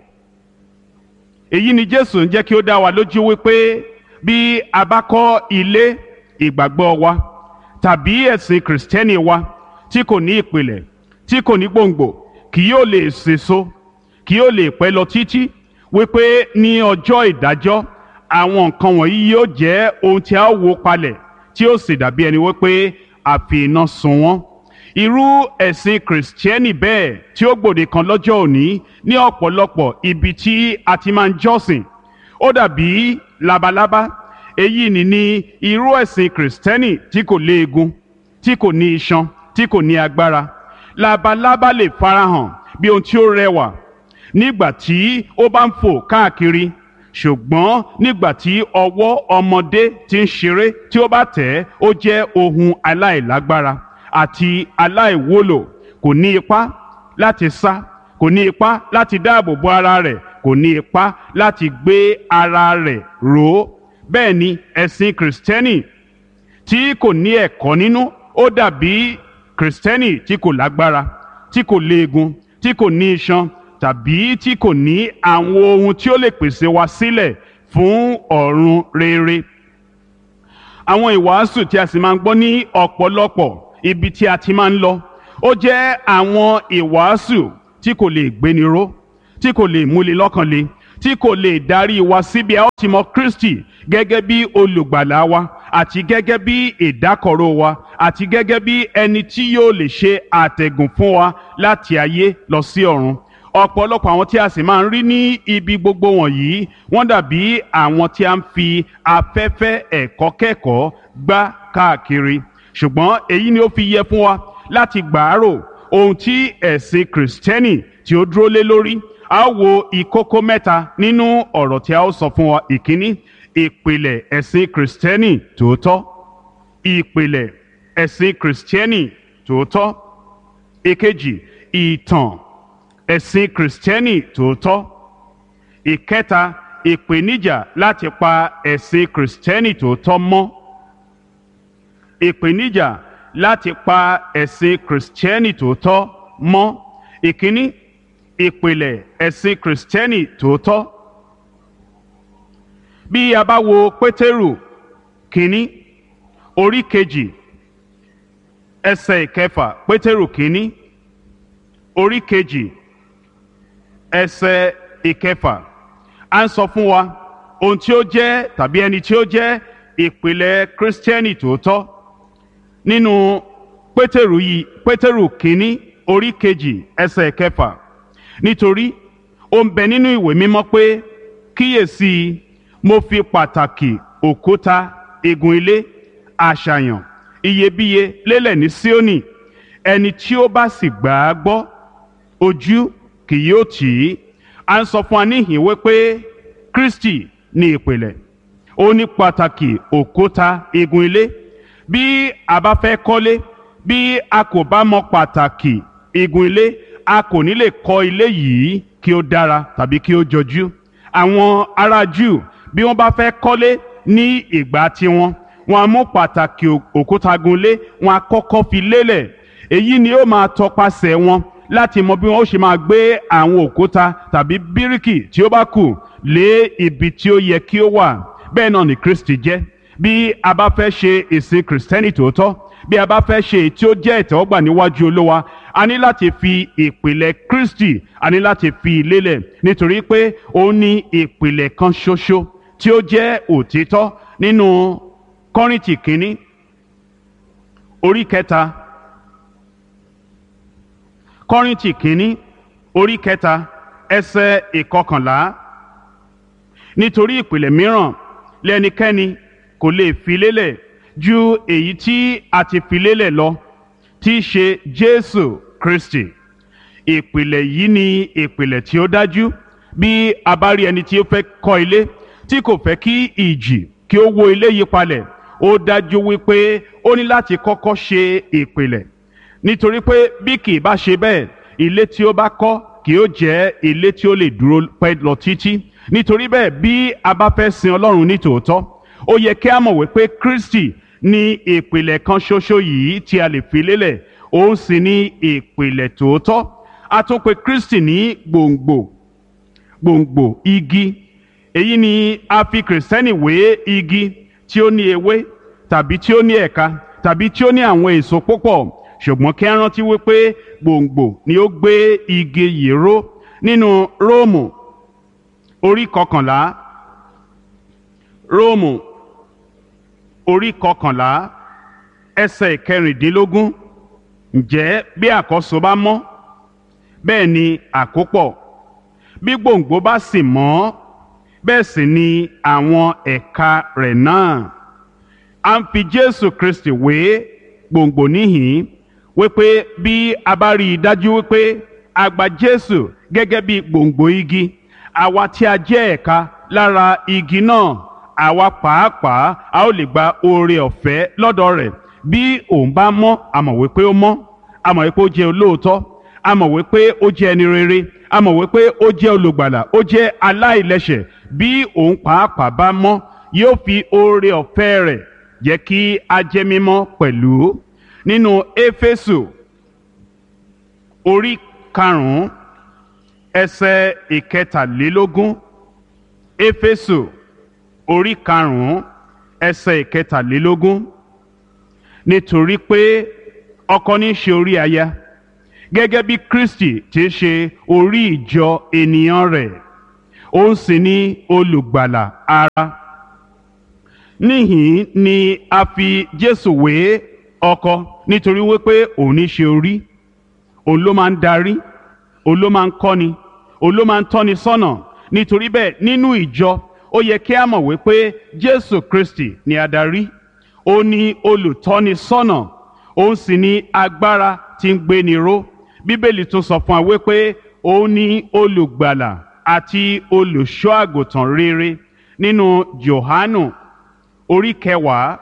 èyí ni Jésù ń jẹ́ kí ó dá wa lójú wípé bí a bá kọ́ ilé ìgbàgbọ́ wa tàbí ẹ̀sìn kìrìsìtẹ́nì wa tí kò ní ìpìlẹ̀ tí kò ní gbòǹgbò kì yóò lè sèso kì yóò lè pẹ́ lọ títí wípé ní ọjọ́ ìdájọ́ àwọn nǹkan wọ̀nyí yóò jẹ́ ohun tí a ó wó palẹ̀ tí ó sì dàbí ẹni wípé a fi iná sun wọ́n irú ẹ̀sìn kìrìsìtẹ́nì bẹ́ẹ̀ tí ó gbòde kan lọ́jọ́ òní ní ọ̀pọ̀lọpọ̀ ibi tí a ti máa ń jọ́sìn ó dàbí labalábá èyí ni ní irú ẹ̀sìn kìrìsìtẹ́nì tí kò léegun tí kò ní iṣan tí kò ní agbára labalábá lè farahàn bí ohun tí ó rẹwà nígbà tí ó bá ń fò káàkiri ṣùgbọ́n nígbà tí ọwọ́ ọmọdé ti ń ṣeré tí ó bá tẹ̀ ẹ́ ó jẹ́ ohun aláìlágbára àti aláìwúlò kò ní ipá láti sá kò ní ipá láti dáàbò bo ara rẹ̀ kò ní ipá láti gbé ara rẹ̀ ró bẹ́ẹ̀ ni ẹ̀sìn kìrìsìtẹ́nì tí kò ní ẹ̀kọ́ nínú ó dàbí kìrìsìtẹ́nì tí kò lágbára tí kò léegun tí kò ní iṣan tàbí tí kò ní àwọn ohun tí ó lè pèsè wa sílẹ̀ fún ọ̀run rere. àwọn ìwàásù tí a sì máa ń gbọ́ ní ọ̀pọ̀lọpọ̀ ibi tí a ti máa ń lọ ó jẹ́ àwọn ìwàásù tí kò lè gbéni ró tí kò lè múni lọ́kàn le tí kò lè darí wa síbi a ó ti mọ Kristi gẹ́gẹ́ bí olùgbàlà wa àti gẹ́gẹ́ bí ìdákọ̀ró wa àti gẹ́gẹ́ bí ẹni tí yóò lè ṣe àtẹ̀gùn fún wa láti ayé lọ sí ọ̀run ọ̀pọ̀lọpọ̀ àwọn tí a sì máa ń rí ní ibi gbogbo wọ̀nyí wọ́n dàbí àwọn tí a ń fi afẹ́fẹ́ ẹ̀kọ́ kẹ́kọ̀ọ́ gbá káàkiri ṣùgbọ́n èyí ni ó fi yẹ fún wa láti gbàárò ohun tí ẹ̀sìn kìrìsìtẹ́nì tí ó dúró lé lórí a ó wo ìkókó mẹ́ta nínú ọ̀rọ̀ tí a ó sọ fún wa ìkíní ìpìlẹ̀ ẹ̀sìn kìrìsìtẹ́nì tòótọ́ ìpìlẹ̀ ẹ̀sìn kìrìsìtẹ́nì tòótọ́ ìkejì ìtàn ẹ̀sìn kìrìsìtẹ́nì tòótọ́ ìkẹta ìpèníjà láti pa ẹ̀sìn kìrìsìtẹ́nì tòótọ́ mọ́ ìpèníjà láti pa ẹ̀sìn kìrìsìtẹ́nì tòótọ́ mọ́ ìkíní ìpìlẹ̀ ẹ̀sìn kìrìsìtẹ́nì tòótọ́ bí a bá wo pétérù kínní orí kejì ẹsẹ̀ ìkẹfà pétérù kínní orí kejì ẹsẹ̀ ìkẹfà à ń sọ fún wa ohun tí ó jẹ́ tàbí ẹni tí ó jẹ́ ìpìlẹ̀ kírísítẹ́nì tòótọ́ nínú pétérù yìí pétérù kínní orí kejì ẹsẹ̀ ìkẹfà nítorí ó ń bẹ nínú ìwé mímọ́ pé kíyèsí mo fi pàtàkì òkúta igun ilé àṣàyàn iyebíye lélẹ̀ ní Síónì ẹni tí ó bá sì gbà á gbọ́ ojú kì yóò tì í à ń sọ fún wa níhìn wípé Kristi ní ìpìlẹ̀ ó ní pàtàkì òkúta igun ilé bí a bá fẹ́ kọ́lé bí a kò bá mọ pàtàkì igun ilé a kò ní lè kọ́ ilé yìí kí ó dára tàbí kí ó jọjú àwọn ará Júù bí wọ́n bá fẹ́ kọ́lé ní ìgbà tiwọn wọ́n á mú pàtàkì òkúta gunlé wọ́n á kọ́kọ́ fi lélẹ̀ èyí ni ó máa tọpasẹ̀ wọn láti mọ bí wọ́n ó ṣe máa gbé àwọn òkúta tàbí bíríkì tí ó bá kù lé ibi tí ó yẹ kí ó wà bẹ́ẹ̀ náà ni Kristi jẹ́ bí a bá fẹ́ ṣe ìsìn kìrìsìtẹ́nì tòótọ́ bí a bá fẹ́ ṣe èyí tí ó jẹ́ ìtẹ́wọ́gbà níwájú Olúwa a ní láti fi ìpìlẹ̀ Kristi a ní láti fi lélẹ̀ nítorí pé ó ní ìpìlẹ̀ kan ṣoṣo tí ó jẹ́ òtítọ́ nínú Kọ́ríńtì kínní orí kẹta Kọ́ríńtì kínní orí kẹta ẹsẹ̀ ìkọkànlá nítorí ìpìlẹ̀ mìíràn lẹ́nikẹ́ni kò lè fi lélẹ̀ ju èyí tí a ti fi lélẹ̀ lọ tí í ṣe Jésù Kristi ìpìlẹ̀ yìí ni ìpìlẹ̀ tí ó dájú bí a bá rí ẹni tí ó fẹ́ kọ́ ilé tí kò fẹ́ kí ìjì kí ó wó ilé yí palẹ̀ ó dájú wípé ó ní láti kọ́kọ́ ṣe ìpìlẹ̀ nítorí pé bí kì í bá ṣe bẹ́ẹ̀ ilé tí ó bá kọ́ kì ó jẹ́ ilé tí ó lè dúró pẹ́ lọ títí nítorí bẹ́ẹ̀ bí a bá fẹ́ sin Ọlọ́run ní tòótọ́ ó yẹ kí a mọ̀ wípé Kristi ní ìpìlẹ̀ kan ṣoṣo yìí tí a lè fi lélẹ̀ òun sì ní ìpìlẹ̀ tòótọ́ a tún pè Kristi ní gbòǹgbò gbòǹgbò igi èyí ni a fi kìrìsìtẹ́nì wé igi tí ó ní ewé tàbí tí ó ní ẹ̀ka tàbí tí ó ní àwọn èso púpọ̀ ṣùgbọ́n kí a rántí wípé gbòǹgbò ni ó gbé igi yìí ró nínú Róòmù orí kọkànlá Róòmù orí kọkànlá ẹsẹ̀ kẹrìndínlógún ǹjẹ́ bí àkọ́so bá mọ́ bẹ́ẹ̀ ni àkópọ̀ bí gbòǹgbò bá sì mọ́ bẹ́ẹ̀ sì ni àwọn ẹ̀ka rẹ̀ náà a ń fi Jésù Kristi wé gbòǹgbò níhìn wípé bí a bá rí i dájú wípé a gba Jésù gẹ́gẹ́ bí gbòǹgbò igi àwa tí a jẹ́ ẹ̀ka lára igi náà àwa pàápàá a ó lè gba oore ọ̀fẹ́ lọ́dọ̀ rẹ̀ bí òun bá mọ́ a mọ̀ wípé ó mọ́ a mọ̀ wípé ó jẹ́ olóòótọ́ a mọ̀ wípé ó jẹ́ ẹni rere a mọ̀ wípé ó jẹ́ olùgbàlà ó jẹ́ aláìlẹ́ṣẹ̀ bí òun pàápàá bá mọ́ yóò fi oore ọ̀fẹ́ rẹ̀ jẹ́ kí a jẹ́ mímọ́ pẹ̀lú nínú éfésù orí karùn-ún ẹsẹ̀ ìkẹtàlélógún éfésù orí karùn-ún ẹsẹ̀ ìkẹtàlélógún nítorí pé ọkọ ní í ṣe orí aya gẹ́gẹ́ bí Kristi ti ṣe orí ìjọ ènìyàn rẹ̀ òun sì ni olùgbàlà ara níhìn ni a fi jésù wé ọkọ nítorí wípé òun ní ṣe orí òun ló máa ń darí òun ló máa ń kọ́ni òun ló máa ń tọ́ni sọ́nà nítorí bẹ́ẹ̀ nínú ìjọ ó yẹ kí a mọ̀ wípé jésù kristi ni adarí ó ní olùtọ́ni sọ́nà òun sì ní agbára tí ń gbéni ró bíbélì tún sọ fún wa wípé ó ní olùgbàlà àti olùṣọ́ àgùntàn rere nínú johanu orí kẹwàá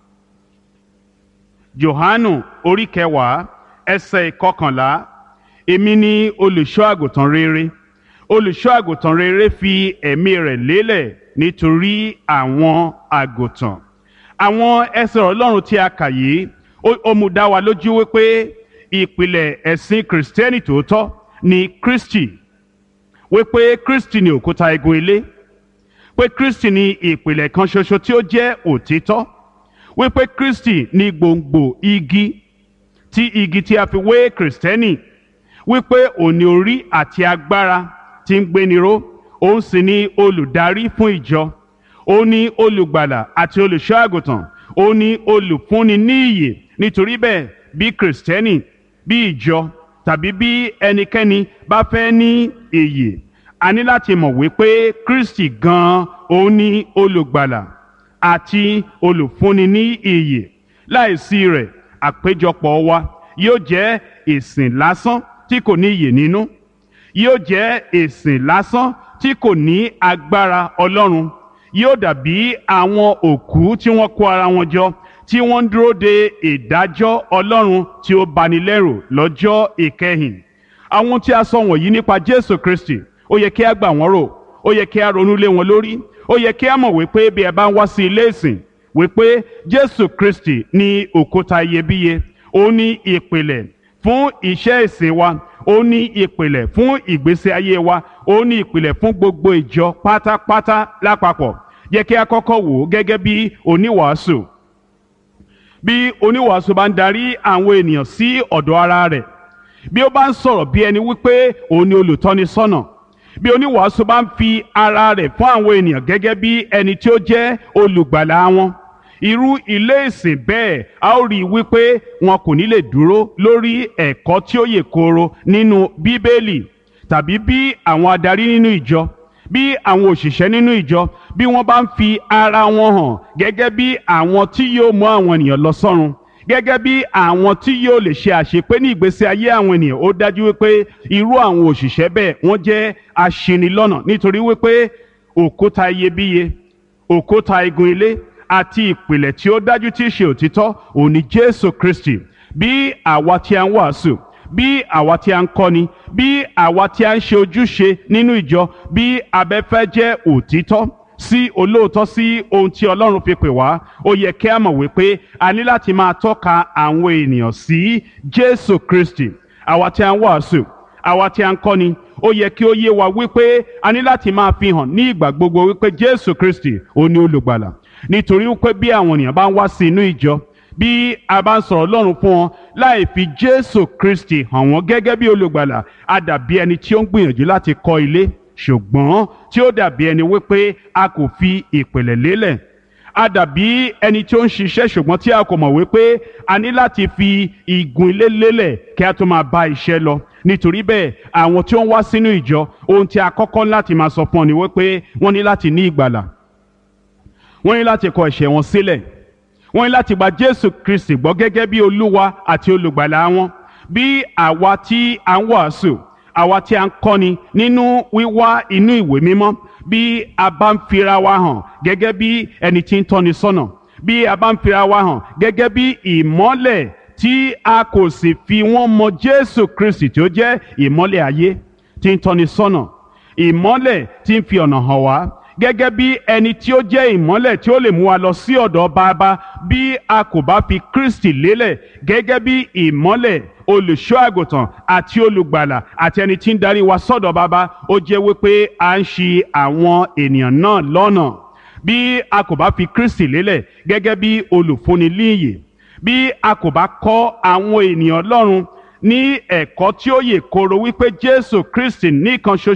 johanu orí kẹwàá ẹsẹ̀ ìkọkànlá èmi ni olùṣọ́ àgùntàn rere olùṣọ́ àgùntàn rere fi ẹ̀mí rẹ̀ lélẹ̀ nítorí àwọn àgùntàn àwọn ẹsẹ̀ ọlọ́run tí a kà yìí ó- ó mú dá wa lójú wípé ìpìlẹ̀ ẹ̀sìn kìrìsìtẹ́nì tòótọ́ ni kristi wípé kristi ni òkúta igun ilé pé kristi ni ìpìlẹ̀ kan ṣoṣo tí ó jẹ́ òtítọ́ wípé kristi ni gbòǹgbò igi tí igi tí a fi wé kìrìsìtẹ́nì wípé òní orí àti agbára tí ń gbéniró òun sì ni olùdarí fún ìjọ òun ni olùgbàlà àti olùṣọ́ àgùntàn òun ni olùfúnni ní ìyè nítorí bẹ́ẹ̀ bí kìrìsìtẹ́nì bí ìjọ tàbí bí ẹnikẹ́ni bá fẹ́ ní ìyè a ní láti mọ̀ wípé kristi gan-an òun ni olùgbàlà àti olùfúnni ní ìyè láìsí rẹ̀ àpéjọpọ̀ wa yóò jẹ́ ìsìn lásán tí kò ní ìyè nínú yóò jẹ́ ìsìn lásán tí kò ní agbára ọlọ́run yóò dàbí àwọn òkú tí wọ́n kó ara wọn jọ tí wọ́n ń dúró de ìdájọ́ ọlọ́run tí ó bani lẹ́rù lọ́jọ́ ìkẹyìn àwọn tí a sọ wọ̀nyí nípa jésù kristi ó yẹ kí a gbà wọ́n rò ó yẹ kí a ronú lé wọn lórí ó yẹ kí a mọ̀ wípé bí ẹ bá ń wá sí ilé ìsìn wípé jésù kristi ní òkúta iyebíye ó ní ìpìlẹ̀ fún iṣẹ́ ìsìn wa ó ní ìpìlẹ̀ fún ìgbésí ayé wa ó ní ìpìlẹ̀ fún gbogbo ìjọ pátápátá lápapọ̀ yẹ kí a kọ́kọ́ wò ó gẹ́gẹ́ bí oníwàásù bí oníwàásù bá ń darí àwọn ènìyàn sí ọ̀dọ̀ ara rẹ̀ bí ó bá ń sọ̀rọ̀ bí ẹni wípé òun ni olùtọ́ni sọ́nà bí oníwàásù bá ń fi ara rẹ̀ fún àwọn ènìyàn gẹ́gẹ́ bí ẹni tí ó jẹ́ olùgbàlà wọn irú ilé ìsìn bẹ́ẹ̀ a ó rí i wípé wọn kò ní lè dúró lórí ẹ̀kọ́ tí ó yè kooro nínú bíbélì tàbí bí àwọn adarí nínú ìjọ bí àwọn òṣìṣẹ́ nínú ìjọ bí wọ́n bá ń fi ara wọn hàn gẹ́gẹ́ bí àwọn tí yóò mú àwọn ènìyàn lọ sọ́run gẹ́gẹ́ bí àwọn tí yóò lè ṣe àṣepé ní ìgbésí ayé àwọn ènìyàn ó dájú wípé irú àwọn òṣìṣẹ́ bẹ́ẹ̀ wọ́n jẹ́ aṣinilọ́nà nítorí wípé òkúta iyebíye òkúta igun ilé àti ìpìlẹ̀ tí ó dájú tí í ṣe òtítọ́ òun ni Jésù Kristi bí àwa tí a ń wàásù bí àwa tí a ń kọ́ni bí àwa tí a ń ṣe ojúṣe nínú ìjọ bí abẹ́fẹ́ jẹ́ òtítọ́ sí olóòótọ́ sí ohun tí Ọlọ́run fi pè wá ó yẹ kí a mọ̀ wípé a ní láti máa tọ́ka àwọn ènìyàn sí Jésù Kristi àwa tí a ń wàásù àwa tí a ń kọ́ni ó yẹ kí ó yé wa wípé a ní láti máa fi hàn ní ìgbà gbogbo wípé Jésù Kristi ó ní olùgbàlà nítorí wípé bí àwọn ènìyàn bá ń wá sí inú ìjọ bí a bá ń sọ̀rọ̀ Ọlọ́run fún wọn láì fi Jésù Kristi hàn wọ́n gẹ́gẹ́ bí olùgbàlà a dàbí ẹni tí ó ń gbìyànjú láti kọ́ ilé ṣùgbọ́n tí ó dàbí ẹni wípé a kò fi ìpìlẹ̀ lélẹ̀ a dàbí ẹni tí ó ń ṣiṣẹ́ ṣùgbọ́n tí a kò mọ̀ wípé a ní láti fi igun ilé lélẹ̀ kí a tó máa bá iṣẹ́ lọ nítorí bẹ́ẹ̀ àwọn tí ó ń wá sínú ìjọ ohun tí a kọ́kọ́ láti máa sọ fún ọ ni wípé wọ́n ní láti ní ìgbàlà wọ́n ní láti kọ ẹ̀ṣẹ̀ wọn sílẹ̀ wọ́n ní láti gba Jésù Kristi gbọ́ gẹ́gẹ́ bí Olúwa àti olùgbàlà wọn bí àwa tí a ń wàásù àwa tí a ń kọ́ni nínú wíwá inú ìwé mímọ́ bí a bá ń fira wa hàn gẹ́gẹ́ bí ẹni tí ń tọ́ni sọ́nà bí a bá ń fira wa hàn gẹ́gẹ́ bí ìmọ́lẹ̀ tí a kò sì fi wọ́n mọ Jésù Kristi tí ó jẹ́ ìmọ́lẹ̀ ayé tí ń tọ́ni sọ́nà ìmọ́lẹ̀ tí ń fi ọ̀nà hàn wá gẹ́gẹ́ bí ẹni tí ó jẹ́ ìmọ́lẹ̀ tí ó lè mú wa lọ sí ọ̀dọ̀ bàbá bí a kò bá fi Kristi lélẹ̀ gẹ́gẹ́ bí ìmọ́lẹ̀ olùṣọ́ àgùntàn àti olùgbàlà àti ẹni tí ń darí wa sọ́dọ̀ bàbá ó jẹ́ wípé à ń ṣì àwọn ènìyàn náà lọ́nà bí a kò bá fi Kristi lélẹ̀ gẹ́gẹ́ bí olùfúnni líyè bí a kò bá kọ́ àwọn ènìyàn Ọlọ́run ní ẹ̀kọ́ tí ó yè kooro wípé Jésù Kristi nìkan ṣoṣo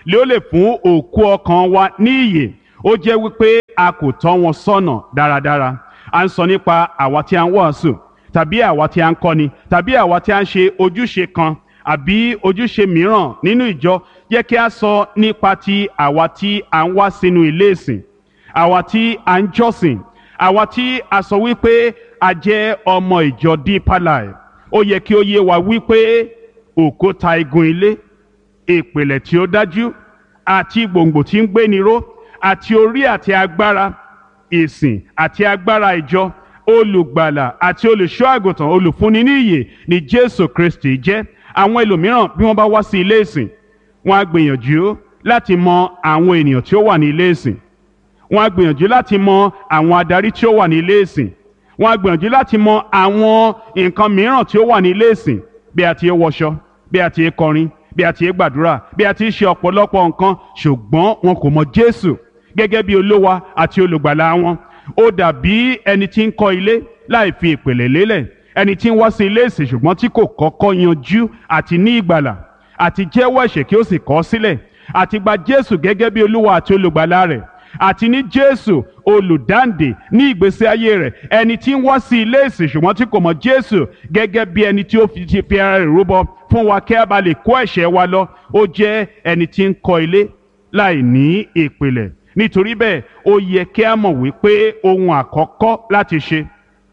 lé ó lè fún òkú ọkàn wa ní ìyè ó jẹ́ wípé a kò tọ́ wọn sọ́nà dáradára à ń sọ nípa àwa tí a ń wàásù tàbí àwa tí a ń kọ́ni tàbí àwa tí a ń ṣe ojúṣe kan àbí ojúṣe mìíràn nínú ìjọ jẹ́ kí a sọ nípa ti àwa tí a ń wá sínú ilé ìsìn àwa tí a ń jọ́sìn àwa tí a sọ wípé a jẹ́ ọmọ ìjọ Deeper Life ó yẹ kí ó yé wa wípé òkúta igun ilé ìpìlẹ̀ tí ó dájú àti gbòǹgbò tí ń gbéni ró àti orí àti agbára ìsìn àti agbára ìjọ olùgbàlà àti olùṣọ́ àgùntàn olùfúnni ní ìyè ni Jésù Kristi jẹ́ àwọn ẹlòmíràn bí wọ́n bá wá sí ilé ìsìn wọ́n á gbìyànjú láti mọ àwọn ènìyàn tí ó wà ní ilé ìsìn wọ́n á gbìyànjú láti mọ àwọn adarí tí ó wà ní ilé ìsìn wọ́n á gbìyànjú láti mọ àwọn nǹkan mìíràn tí ó wà ní ilé ìsìn bí a ti ń wọṣọ bí a ti ń kọrin bí a ti ń gbàdúrà bí a ti ń ṣe ọ̀pọ̀lọpọ̀ nǹkan ṣùgbọ́n wọn kò mọ Jésù gẹ́gẹ́ bí olówa àti olùgbàlà wọn ó dàbí ẹni tí ń kọ́ ilé láì fi ìpìlẹ̀ lélẹ̀ ẹni tí ń wá sí ilé ìsìn ṣùgbọ́n tí kò kọ́kọ́ yanjú àti ní ìgbàlà àti jẹ́wọ́ ẹ̀ṣẹ̀ kí ó sì kọ̀ ọ́ sílẹ̀ àti gba Jésù gẹ́gẹ́ bí olúwa àti olùgbàlà rẹ̀ àti ní Jésù olùdáǹdè ní ìgbésí ayé rẹ̀ ẹni tí ń wá sí ilé ìsìn ṣùgbọ́n tí kò mọ̀ Jésù gẹ́gẹ́ bí ẹni tí ó fi ti fi ara rẹ̀ rúbọ fún wa kí a bá lè kó ẹ̀ṣẹ̀ wa lọ ó jẹ́ ẹni tí ń kọ́ ilé láì ní ìpìlẹ̀ nítorí bẹ́ẹ̀ ó yẹ kí a mọ̀ wípé ohun àkọ́kọ́ láti ṣe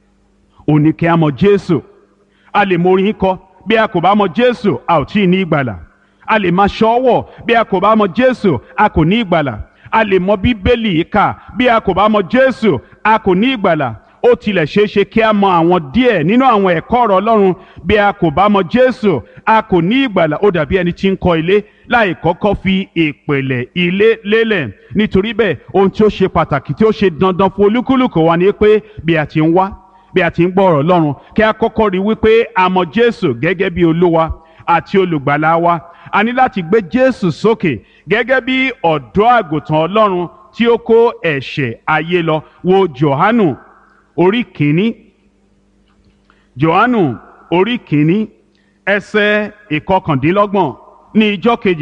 ò ní kí a mọ̀ Jésù a lè mọ orin kọ bí a kò bá mọ̀ Jésù a ò tí ì ní ìgbàlà a lè máa ṣọ́wọ̀ bí a kò bá mọ̀ Jésù a kò ní ìgbàlà a lè mọ̀ Bíbélì kà bí a kò bá mọ̀ Jésù a kò ní ìgbàlà ó tilẹ̀ ṣeé ṣe kí a mọ̀ àwọn díẹ̀ nínú àwọn ẹ̀kọ́ ọ̀rọ̀ Ọlọ́run bí a kò bá mọ̀ Jésù a kò ní ìgbàlà ó dàbí ẹni tí ń kọ́ ilé láì kọ́kọ́ fi ìpìlẹ̀ ilé lélẹ̀ nítorí bẹ́ẹ̀ ohun tí ó ṣe pàtàkì tí ó ṣe dandan fún olúkúlùkù wa ni pé bí a ti ń wá bí a ti ń gbọ́ ọ̀rọ̀ Ọlọ́run kí a kọ́kọ́ rí wípé a mọ̀ Jésù gẹ́gẹ́ bí olúwa àti olùgbàlà wa a ní láti gbé Jésù sókè gẹ́gẹ́ bí ọ̀dọ́ àgùntàn Ọlọ́run tí ó kó ẹ̀ṣẹ̀ ayé lọ wo Jòhánù orí kìíní Jòhánù orí kìíní ẹsẹ̀ ìkọkàndínlọ́gbọ̀n ní ijọ́ kejì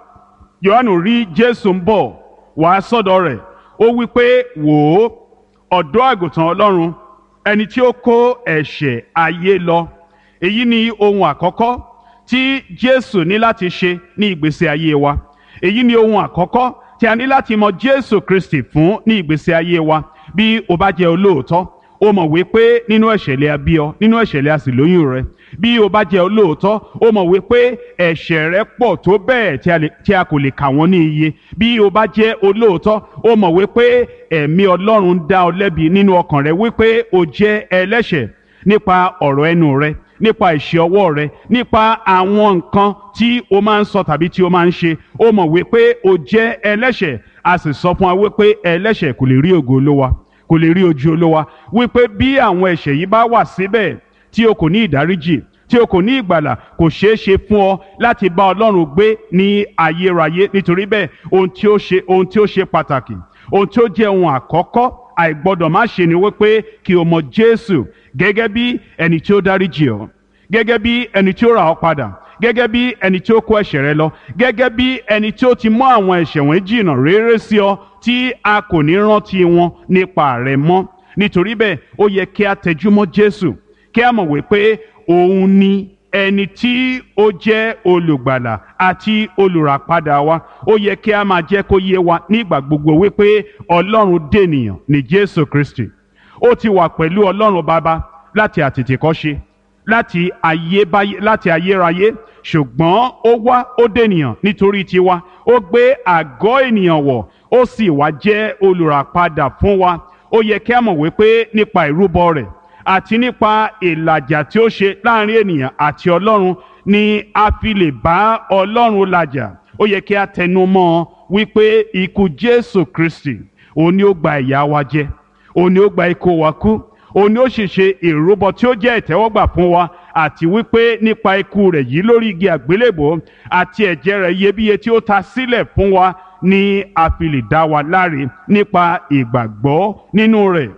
Jòhánù rí Jésù ń bọ̀ wá sọ́dọ̀ rẹ̀ ó wí pé wò ó ọ̀dọ́ àgùntàn Ọlọ́run ẹni tí ó kó ẹ̀ṣẹ̀ ayé lọ èyí ni ohun àkọ́kọ́ tí Jésù ní láti ṣe ní ìgbésí ayé wa èyí ni ohun àkọ́kọ́ tí a ní láti mọ Jésù Kristi fún ní ìgbésí ayé wa bí o bá jẹ́ olóòótọ́ o mọ̀ wípé nínú ẹ̀ṣẹ̀ lè a bí ọ nínú ẹ̀ṣẹ̀ lè a sì lóyún rẹ bí o bá jẹ́ olóòótọ́ o mọ̀ wípé ẹ̀ṣẹ̀ rẹ pọ̀ tó bẹ́ẹ̀ tí a kò lè kà wọ́n ní iye bí o bá jẹ́ olóòótọ́ o mọ̀ wípé ẹ̀mí Ọlọ́run ń dá ọ lẹ́bi nínú ọkàn rẹ wípé o jẹ́ ẹlẹ́ṣẹ̀ nípa ọ̀rọ̀ ẹnu rẹ nípa ìṣe ọwọ́ rẹ nípa àwọn nǹkan tí o máa ń sọ tàbí tí o máa ń ṣe o mọ̀ wípé o jẹ́ ẹlẹ́ṣẹ̀ a sì sọ fún wa wípé ẹlẹ́ṣẹ̀ kò lè rí ògo Olúwa kò lè rí ojú Olúwa wípé bí àwọn ẹ̀ṣẹ̀ yìí bá wà síbẹ̀ tí o kò ní ìdáríjì tí o kò ní ìgbàlà kò ṣeé ṣe fún ọ láti bá Ọlọ́run gbé ní ayérayé nítorí bẹ́ẹ̀ ohun tí ó ṣe ohun tí ó ṣe pàtàkì ohun tí ó jẹ́ ohun àkọ́kọ́ àìgbọ́dọ̀ má ṣe ni wípé kí o mọ Jésù gẹ́gẹ́ bí ẹni tí ó dáríjì ọ́ gẹ́gẹ́ bí ẹni tí ó rà ọ́ padà gẹ́gẹ́ bí ẹni tí ó kó ẹ̀ṣẹ̀ rẹ lọ gẹ́gẹ́ bí ẹni tí ó ti mú àwọn ẹ̀ṣẹ̀ wọn jìnnà réré sí ọ tí a kò ní rántí wọn nípa rẹ mọ́ nítorí bẹ́ẹ̀ ó yẹ kí a tẹjúmọ́ Jésù kí a mọ̀ wípé òun ni ẹni tí ó jẹ́ olùgbàlà àti olùràpadà wa ó yẹ kí a máa jẹ́ kó yé wa nígbà gbogbo wípé Ọlọ́run dènìyàn ní Jésù Kristi ó ti wà pẹ̀lú Ọlọ́run Baba láti àtètèkọ́ṣe láti ayébáyé láti ayérayé ṣùgbọ́n ó wá ó dènìyàn nítorí tiwa ó gbé àgọ́ ènìyàn wọ̀ ó sì wá jẹ́ olùràpadà fún wa ó yẹ kí a mọ̀ wípé nípa ìrúbọ rẹ̀ àti nípa ìlàjà tí ó ṣe láàrin ènìyàn àti Ọlọ́run ni a fi lè bá Ọlọ́run làjà ó yẹ kí a tẹnu mọ́ ọ wípé ikú Jésù Kristi òun ni ó gba ìyà wa jẹ òun ni ó gba ikú wa kú òun ni ó sì ṣe ìrúbọ tí ó jẹ́ ìtẹ́wọ́gbà fún wa àti wípé nípa ikú rẹ̀ yìí lórí igi àgbélébò àti ẹ̀jẹ̀ rẹ̀ iyebíye tí ó ta sílẹ̀ fún wa ni a fi lè dá wa láre nípa ìgbàgbọ́ nínú rẹ̀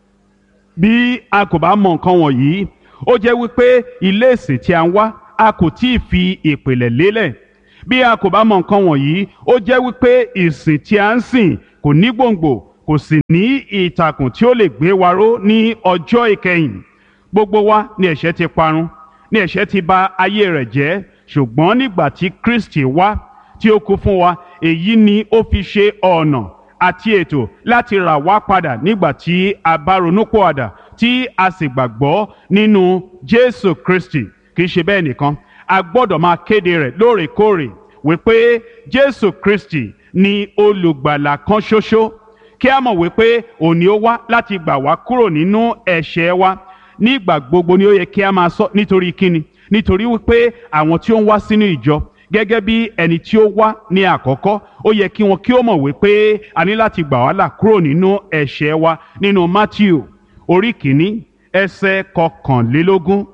bí a kò bá mọ nǹkan wọ̀nyí ó jẹ́ wípé ilé ìsìn tí a ń wá a kò tí ì fi ìpìlẹ̀ lélẹ̀ bí a kò bá mọ nǹkan wọ̀nyí ó jẹ́ wípé ìsìn tí a ń sìn kò ní gbòǹgbò kò sì ní ìtàkùn tí ó lè gbé wa ró ní ọjọ́ ìkẹyìn gbogbo wa ni ẹ̀ṣẹ̀ ti parun ni ẹ̀ṣẹ̀ ti bà ayé rẹ̀ jẹ́ ṣùgbọ́n nígbà tí Kristi wá tí ó kú fún wa èyí ni ó fi ṣe ọ̀nà àti ètò láti rà wá padà nígbà tí a bá ronúpìwàdà tí a sì gbàgbọ́ nínú Jésù Kristi kì í ṣe bẹ́ẹ̀ nìkan a gbọ́dọ̀ máa kéde rẹ̀ lóòrèkóòrè wípé Jésù Kristi ni olùgbàlà kan ṣoṣo kí a mọ̀ wípé òní ó wá láti gbà wá kúrò nínú ẹ̀ṣẹ̀ wa nígbà gbogbo ni ó yẹ kí a máa sọ nítorí kíni nítorí wípé àwọn tí ó ń wá sínú ìjọ gẹ́gẹ́ bí ẹni tí ó wá ní àkọ́kọ́ ó yẹ kí wọn kí ó mọ̀ wípé a ní láti gbà wá là kúrò nínú ẹ̀ṣẹ̀ wa nínú Matthew orí kìíní ẹsẹ̀ kọkànlélógún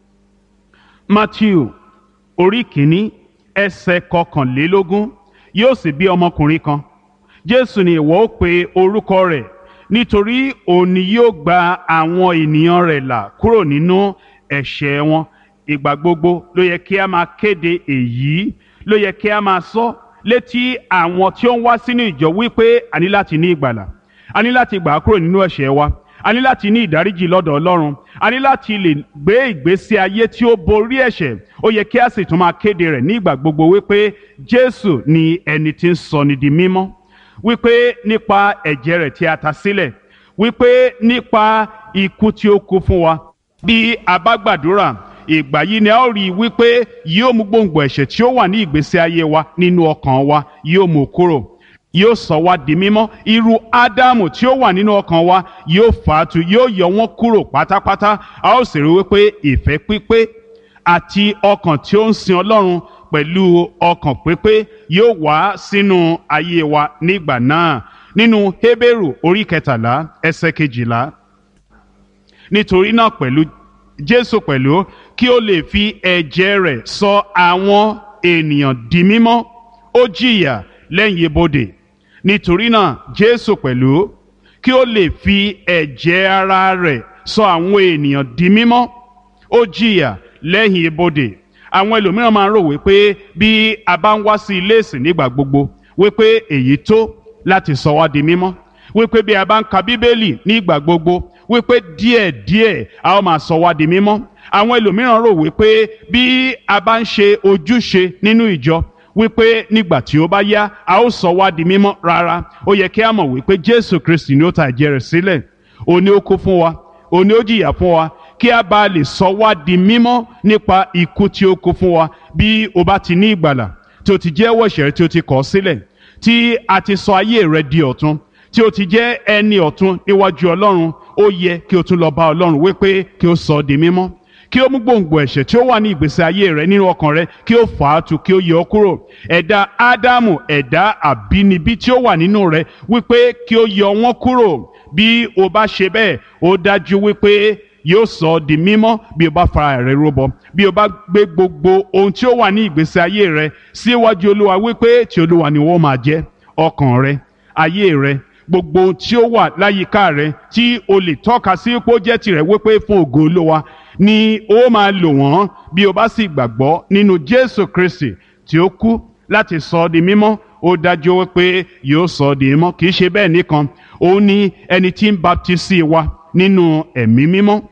Matthew orí kìíní ẹsẹ̀ kọkànlélógún yóò sì bí ọmọkùnrin kan Jésù ni ìwọ ó pe orúkọ rẹ̀ nítorí òun ni yóò gba àwọn ènìyàn rẹ̀ là kúrò nínú ẹ̀ṣẹ̀ wọn ìgbà gbogbo ló yẹ kí a máa kéde èyí ló yẹ kí a máa sọ létí àwọn tí ó ń wá sínú ìjọ wípé a ní láti ní ìgbàlà a ní láti gbà á kúrò nínú ẹ̀ṣẹ̀ wa a ní láti ní ìdáríjì lọ́dọ̀ Ọlọ́run a ní láti lè gbé ìgbésí ayé tí ó borí ẹ̀ṣẹ̀ ó yẹ kí a sì tún máa kéde rẹ̀ ní ìgbà gbogbo wípé Jésù ni ẹni tí ń sọni di mímọ́ wípé nípa ẹ̀jẹ̀ rẹ̀ tí a ta sílẹ̀ wípé nípa ikú tí ó kú fún wa bí a bá gbàdúrà ìgbà yìí ni a ó rí i wípé yóò mú gbòǹgbò ẹ̀ṣẹ̀ tí ó wà ní ìgbésí ayé wa nínú ọkàn wa yóò mú kúrò yóò sọ wá di mímọ́ irú ádámù tí ó wà nínú ọkàn wa yóò fàátù yóò yọ wọ́n kúrò pátápátá a ó sì rí wípé ìfẹ́ pípé àti ọkàn tí ó ń sin ọlọ́run pẹ̀lú ọkàn pípé yóò wá sínú ayé wa nígbà náà nínú Hébérù orí kẹtàlá ẹsẹ̀ kejìlá nítorí náà pẹ̀lú Jésù pẹ̀lú kí ó lè fi ẹ̀jẹ̀ rẹ̀ sọ àwọn ènìyàn di mímọ́ ó jìyà lẹ́yìn ibodè nítorí náà Jésù pẹ̀lú kí ó lè fi ẹ̀jẹ̀ ara rẹ̀ sọ àwọn ènìyàn di mímọ́ ó jìyà lẹ́yìn ibodè àwọn ẹlòmíràn máa ń rò wípé bí a bá ń wá sí ilé ìsìn nígbà gbogbo wípé èyí tó láti sọ wá di mímọ́ wípé bí a bá ń ka bíbélì nígbà gbogbo wípé díẹ̀díẹ̀ a ó máa sọ wá di mímọ́ àwọn ẹlòmíràn rò wípé bí a bá ń ṣe ojúṣe nínú ìjọ wípé nígbà tí ó bá yá a ó sọ wá di mímọ́ rárá ó yẹ kí a mọ̀ wípé Jésù Kristi ni ó ta ẹ̀jẹ̀ rẹ̀ sílẹ̀ òní ó kú fún wa òní ó jìyà fún wa kí a bá lè sọ wá di mímọ́ nípa ikú tí ó kú fún wa bí o bá ti ní ìgbàlà tí o ti jẹ́wọ́ ẹ̀ṣẹ̀ tí o ti kọ̀ sílẹ̀ tí a ti sọ ayé rẹ di ọ̀tun tí o ti jẹ́ ẹni ọ̀tun níwájú Ọlọ́run ó yẹ kí o tún lọ bá Ọlọ́run wípé kí o sọ ọ́ di mímọ́ kí o mú gbòǹgbò ẹ̀ṣẹ̀ tí ó wà ní ìgbésí ayé rẹ nínú ọkàn rẹ kí o fà á tu kí o yọ ọ́ kúrò ẹ̀dá Ádámù ẹ̀dá àbínibí tí ó wà nínú rẹ wípé kí o yọ wọ́n kúrò bí o bá ṣe bẹ́ẹ̀ ó dájú wípé yóò sọ ọ́ di mímọ́ bí o bá fara rẹ rúbọ bí o bá gbé gbogbo ohun tí ó wà ní ìgbésí ayé rẹ síwájú Olúwa wípé tí Olúwa ni wọ́n máa jẹ́ ọkàn rẹ ayé rẹ gbogbo ohun tí ó wà láyìíká rẹ tí o lè tọ́ka sí pé ó jẹ́ tirẹ̀ wípé fún ògo Olúwa ni ó máa lò wọ́n bí o bá sì gbàgbọ́ nínú Jésù Kristi tí ó kú láti sọ ọ́ di mímọ́ ó dájú wípé yóò sọ ọ́ di mímọ́ kì í ṣe bẹ́ẹ̀ nìkan òun ni ẹni tí ń baptisi wa nínú ẹ̀mí mímọ́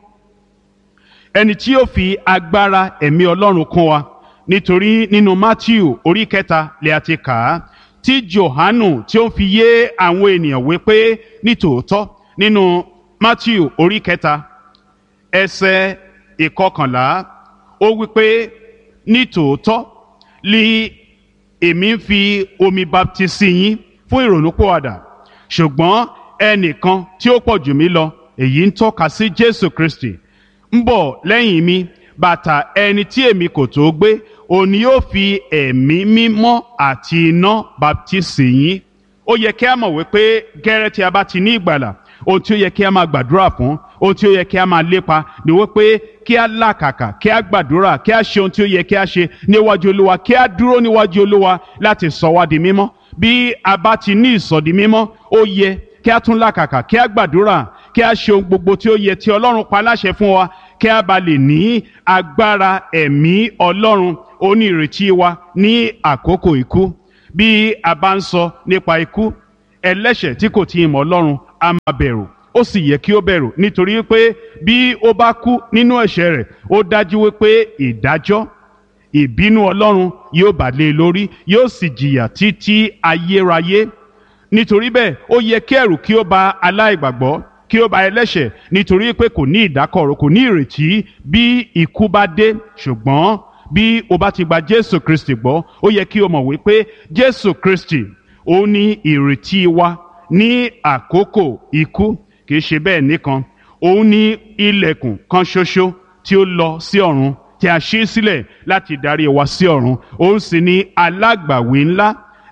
ẹni tí yóò fi agbára ẹ̀mí Ọlọ́run kún wa nítorí nínú Matthew orí kẹta lè àti kà á tí Jòhánù tí ó ń fi yé àwọn ènìyàn wípé nítòótọ́ nínú Matthew orí kẹta ẹsẹ̀ ìkọkànlá ó wípé nítòótọ́ li èmi ń fi omi baptisi yín fún ìrònúpìwàdà ṣùgbọ́n ẹnìkan tí ó pọ̀ jù mí lọ èyí ń tọ́ka sí Jésù Kristi ń bọ̀ lẹ́yìn mi bàtà ẹni tí èmi kò tó gbé òun ni yóò fi ẹ̀mí mímọ́ àti iná baptisi yín ó yẹ kí a mọ̀ wípé gẹ́rẹ́ tí a bá ti ní ìgbàlà ohun tí ó yẹ kí a máa gbàdúrà fún ohun tí ó yẹ kí a máa lépa ni wípé kí a làkàkà kí a gbàdúrà kí a ṣe ohun tí ó yẹ kí a ṣe níwájú olúwa kí a dúró níwájú olúwa láti sọ wá di mímọ́ bí a bá ti ní ìsọdi mímọ́ ó yẹ kí a tún làkàkà kí a gbàdúrà kí a ṣe ohun gbogbo tí ó yẹ tí ọlọ́run pa láṣẹ fún wa kí a bá lè ní agbára ẹ̀mí ọlọ́run ó ní ìrètí wa ní àkókò ikú bí a bá ń sọ nípa ikú ẹlẹ́ṣẹ̀ tí kò tí ì mọ̀ ọlọ́run a máa bẹ̀rù ó sì yẹ kí ó bẹ̀rù nítorí pé bí ó bá kú nínú ẹ̀ṣẹ̀ rẹ̀ ó dájú wípé ìdájọ́ ìbínú ọlọ́run yóò bà lé e lórí yóò sì jìyà títí ayérayé nítorí bẹ́ẹ̀ ó yẹ kí ẹ̀rù kí ó bà aláìgbàgbọ́ kí ó bà ẹlẹ́ṣẹ̀ nítorí pé kò ní ìdákọ̀ró kò ní ìrètí bí ikú bá dé ṣùgbọ́n bí o bá ti gba Jésù Kristi gbọ́ ó yẹ kí o mọ̀ wípé Jésù Kristi ó ní ìrètí wa ní àkókò ikú kì í ṣe bẹ́ẹ̀ nìkan òun ní ilẹ̀kùn kan ṣoṣo tí ó lọ sí ọ̀run tí a ṣí sílẹ̀ láti darí wa sí ọ̀run òun sì ní alágbàwí ńlá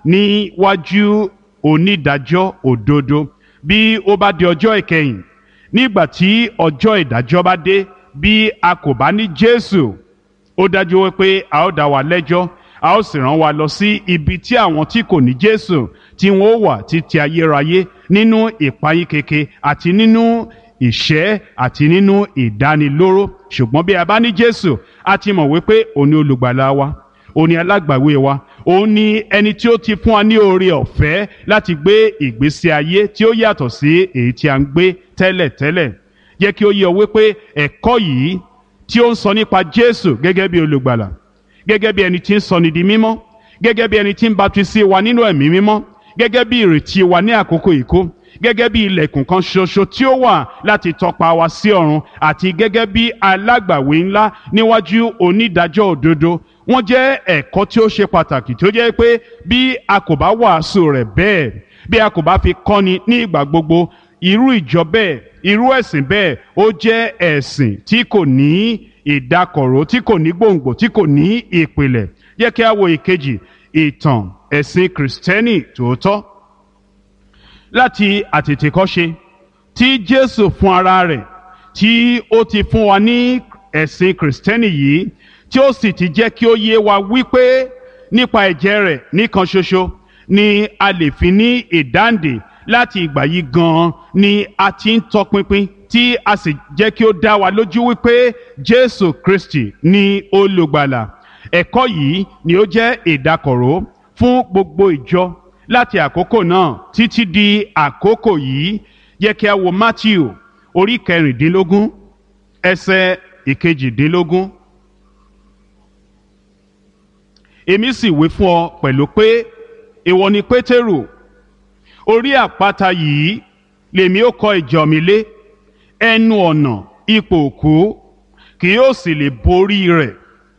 níwájú onídàájọ́ òdodo bí ó bá di ọjọ́ ìkẹyìn nígbà tí ọjọ́ ìdájọ́ bá dé bí a kò bá ní Jésù ó dájú wípé a ó dá wa lẹ́jọ́ a ó sì rán wa lọ sí ibi tí àwọn tí kò ní Jésù tí wọn ó wà títí ayérayé nínú ìpayín keke àti nínú ìṣẹ́ àti nínú ìdánilóró ṣùgbọ́n bí a bá ní Jésù a ti mọ̀ wípé òun ni olùgbàlà wa òun ni alágbàwé wa òun ni ẹni tí ó ti fún wa ní oore ọ̀fẹ́ láti gbé ìgbésí ayé tí ó yàtọ̀ sí èyí tí a ń gbé tẹ́lẹ̀tẹ́lẹ̀ jẹ́ kí ó yé ọ wípé ẹ̀kọ́ yìí tí ó ń sọ nípa Jésù gẹ́gẹ́ bí olùgbàlà gẹ́gẹ́ bí ẹni tí ń sọni di mímọ́ gẹ́gẹ́ bí ẹni tí ń baptisi wa nínú ẹ̀mí mímọ́ gẹ́gẹ́ bí ìrètí wa ní àkókò ìkó gẹ́gẹ́ bí ilẹ̀kùn kan ṣoṣo tí ó wà láti tọpa wa sí ọ̀run àti gẹ́gẹ́ bí alágbàwé ńlá níwájú onídàájọ́ òdodo wọ́n jẹ́ ẹ̀kọ́ tí ó ṣe pàtàkì tí ó jẹ́ pé bí a kò bá wàásù rẹ̀ bẹ́ẹ̀ bí a kò bá fi kọ́ni ní ìgbà gbogbo irú ìjọ bẹ́ẹ̀ irú ẹ̀sìn bẹ́ẹ̀ ó jẹ́ ẹ̀sìn tí kò ní ìdákọ̀ró tí kò ní gbòǹgbò tí kò ní ìpìlẹ̀ yẹ kí a wo ìkejì ìtàn ẹ̀sìn kìrìsìtẹ́nì tòótọ́ láti àtètèkọ́ṣe tí Jésù fún ara rẹ̀ tí ó ti fún wa ní ẹ̀sìn kìrìsìtẹ́nì yìí tí ó sì ti jẹ́ kí ó yé wa wípé nípa ẹ̀jẹ̀ rẹ̀ nìkan ṣoṣo ni a lè fi ní ìdáǹdè láti ìgbà yìí gan-an ni a ti ń tọpinpin tí a sì jẹ́ kí ó dá wa lójú wípé Jésù Kristi ni olùgbàlà ẹ̀kọ́ yìí ni ó jẹ́ ìdákọ̀ró fún gbogbo ìjọ láti àkókò náà títí di àkókò yìí yẹ kí a wo Matthew orí kẹrìndínlógún ẹsẹ̀ ìkejìdínlógún. èmi sì wí fún ọ pẹ̀lú pé ìwọ ni Pétérù orí àpáta yìí lèmi ó kọ́ ìjọ mi lé ẹnu ọ̀nà ipò òkú kì yóò sì lè borí rẹ̀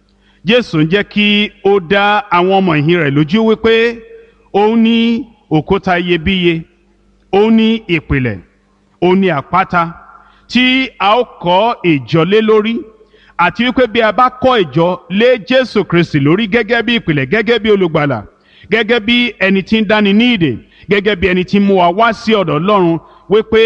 Jésù ń jẹ́ kí ó dá àwọn ọmọ ìhìn rẹ̀ lójú wípé òun ní òkúta iyebíye òun ní ìpìlẹ̀ òun ní àpáta tí a ó kọ́ ìjọ lé lórí àti wípé bí a bá kọ́ ìjọ lé Jésù Kristi lórí gẹ́gẹ́ bí ìpìlẹ̀ gẹ́gẹ́ bí olùgbàlà gẹ́gẹ́ bí ẹni tí ń dáni ní ìdè gẹ́gẹ́ bí ẹni tí ń mú wa wá sí ọ̀dọ̀ Ọlọ́run wípé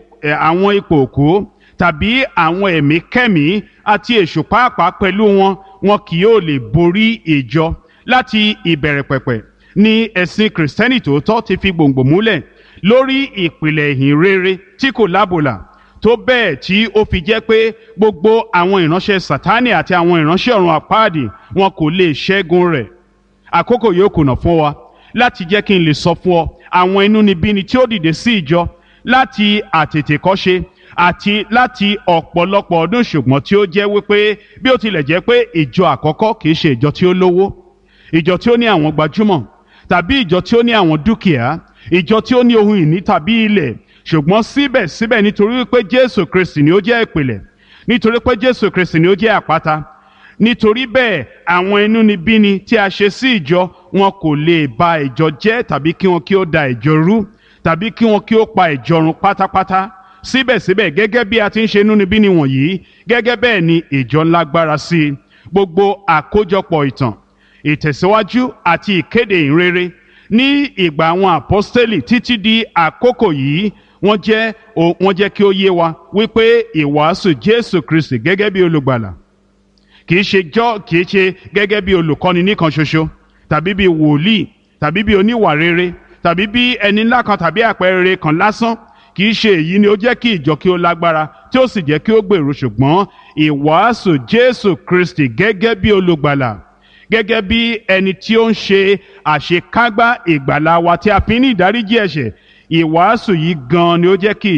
àwọn ipò òkú tàbí àwọn ẹ̀mí kẹ́mí àti èṣù pàápàá pẹ̀lú wọn wọn kì yóò lè borí ìjọ láti ìbẹ̀rẹ̀ pẹ̀pẹ̀ ni ẹ̀sìn kìrìsìtẹ́nì tòótọ́ ti fi gbòǹgbò múlẹ̀ lórí ìpìlẹ̀ ìhìn rere tí kò lábòlà tó bẹ́ẹ̀ tí ó fi jẹ́ pé gbogbo àwọn ìránṣẹ́ sátánì àti àwọn ìránṣẹ́ ọ̀run àpáàdì wọn kò lè ṣẹ́gun rẹ̀ àkókò yóò kùnà fún wa láti jẹ́ kí n lè sọ fún ọ àwọn inúnibíni tí ó dìde sí ìjọ láti àtètèkọ́ṣe àti láti ọ̀pọ̀lọpọ̀ ọdún ṣùgbọ́n tí ó jẹ́ wípé bí ó tilẹ̀ jẹ́ pé ìjọ àkọ́kọ́ kìí ṣe ìjọ tí ó lówó ìjọ tí ó ní àwọn gbajúmọ̀ tàbí ìjọ tí ó ní àwọn dúkìá ìjọ tí ó ní ohun ìní tàbí ilẹ̀ ṣùgbọ́n síbẹ̀síbẹ̀ nítorí wípé Jésù Kristi ni ó jẹ́ ìpìlẹ̀ nítorí pé Jésù Kristi ni ó jẹ́ àpáta nítorí bẹ́ẹ̀ àwọn inúnibíni tí a ṣe sí ìjọ wọn kò lè ba ìjọ jẹ́ tàbí kí wọn kí ó da ìjọ rú tàbí kí wọn kí ó pa ìjọ run pátápátá síbẹ̀síbẹ̀ gẹ́gẹ́ bí a ti ń ṣe inúnibíni wọ̀nyí gẹ́gẹ́ bẹ́ẹ̀ ni ìjọ lágbára sí i gbogbo àkójọpọ̀ ìtàn ìtẹ̀síwájú àti ìkéde ìrere ní ìgbà àwọn àpọ́stélì títí di àkókò yìí wọ́n jẹ́ wọ́n jẹ́ kí ó yé wa wípé ìwàásù Jésù Kristi gẹ́gẹ́ bí olùgbàlà kìí ṣe jọ́ kìí ṣe gẹ́gẹ́ bí olùkọ́ni nìkan ṣoṣo tàbí bí wòlíì tàbí bí oníwà rere tàbí bí ẹni ńlá kan tàbí àpẹẹrẹ kan lásán kìí ṣe èyí ni ó jẹ́ kí ìjọ kí ó lágbára tí ó sì jẹ́ kí ó gbèrú ṣùgbọ́n ìwàásù Jésù Kristi gẹ́gẹ́ bí olùgbàlà gẹ́gẹ́ bí ẹni tí ó ń ṣe àṣekágbá ìgbàlá wa tí a fi ní ìdáríjì ẹ̀ṣẹ̀ ìwàásù yìí gan ni ó jẹ́ kí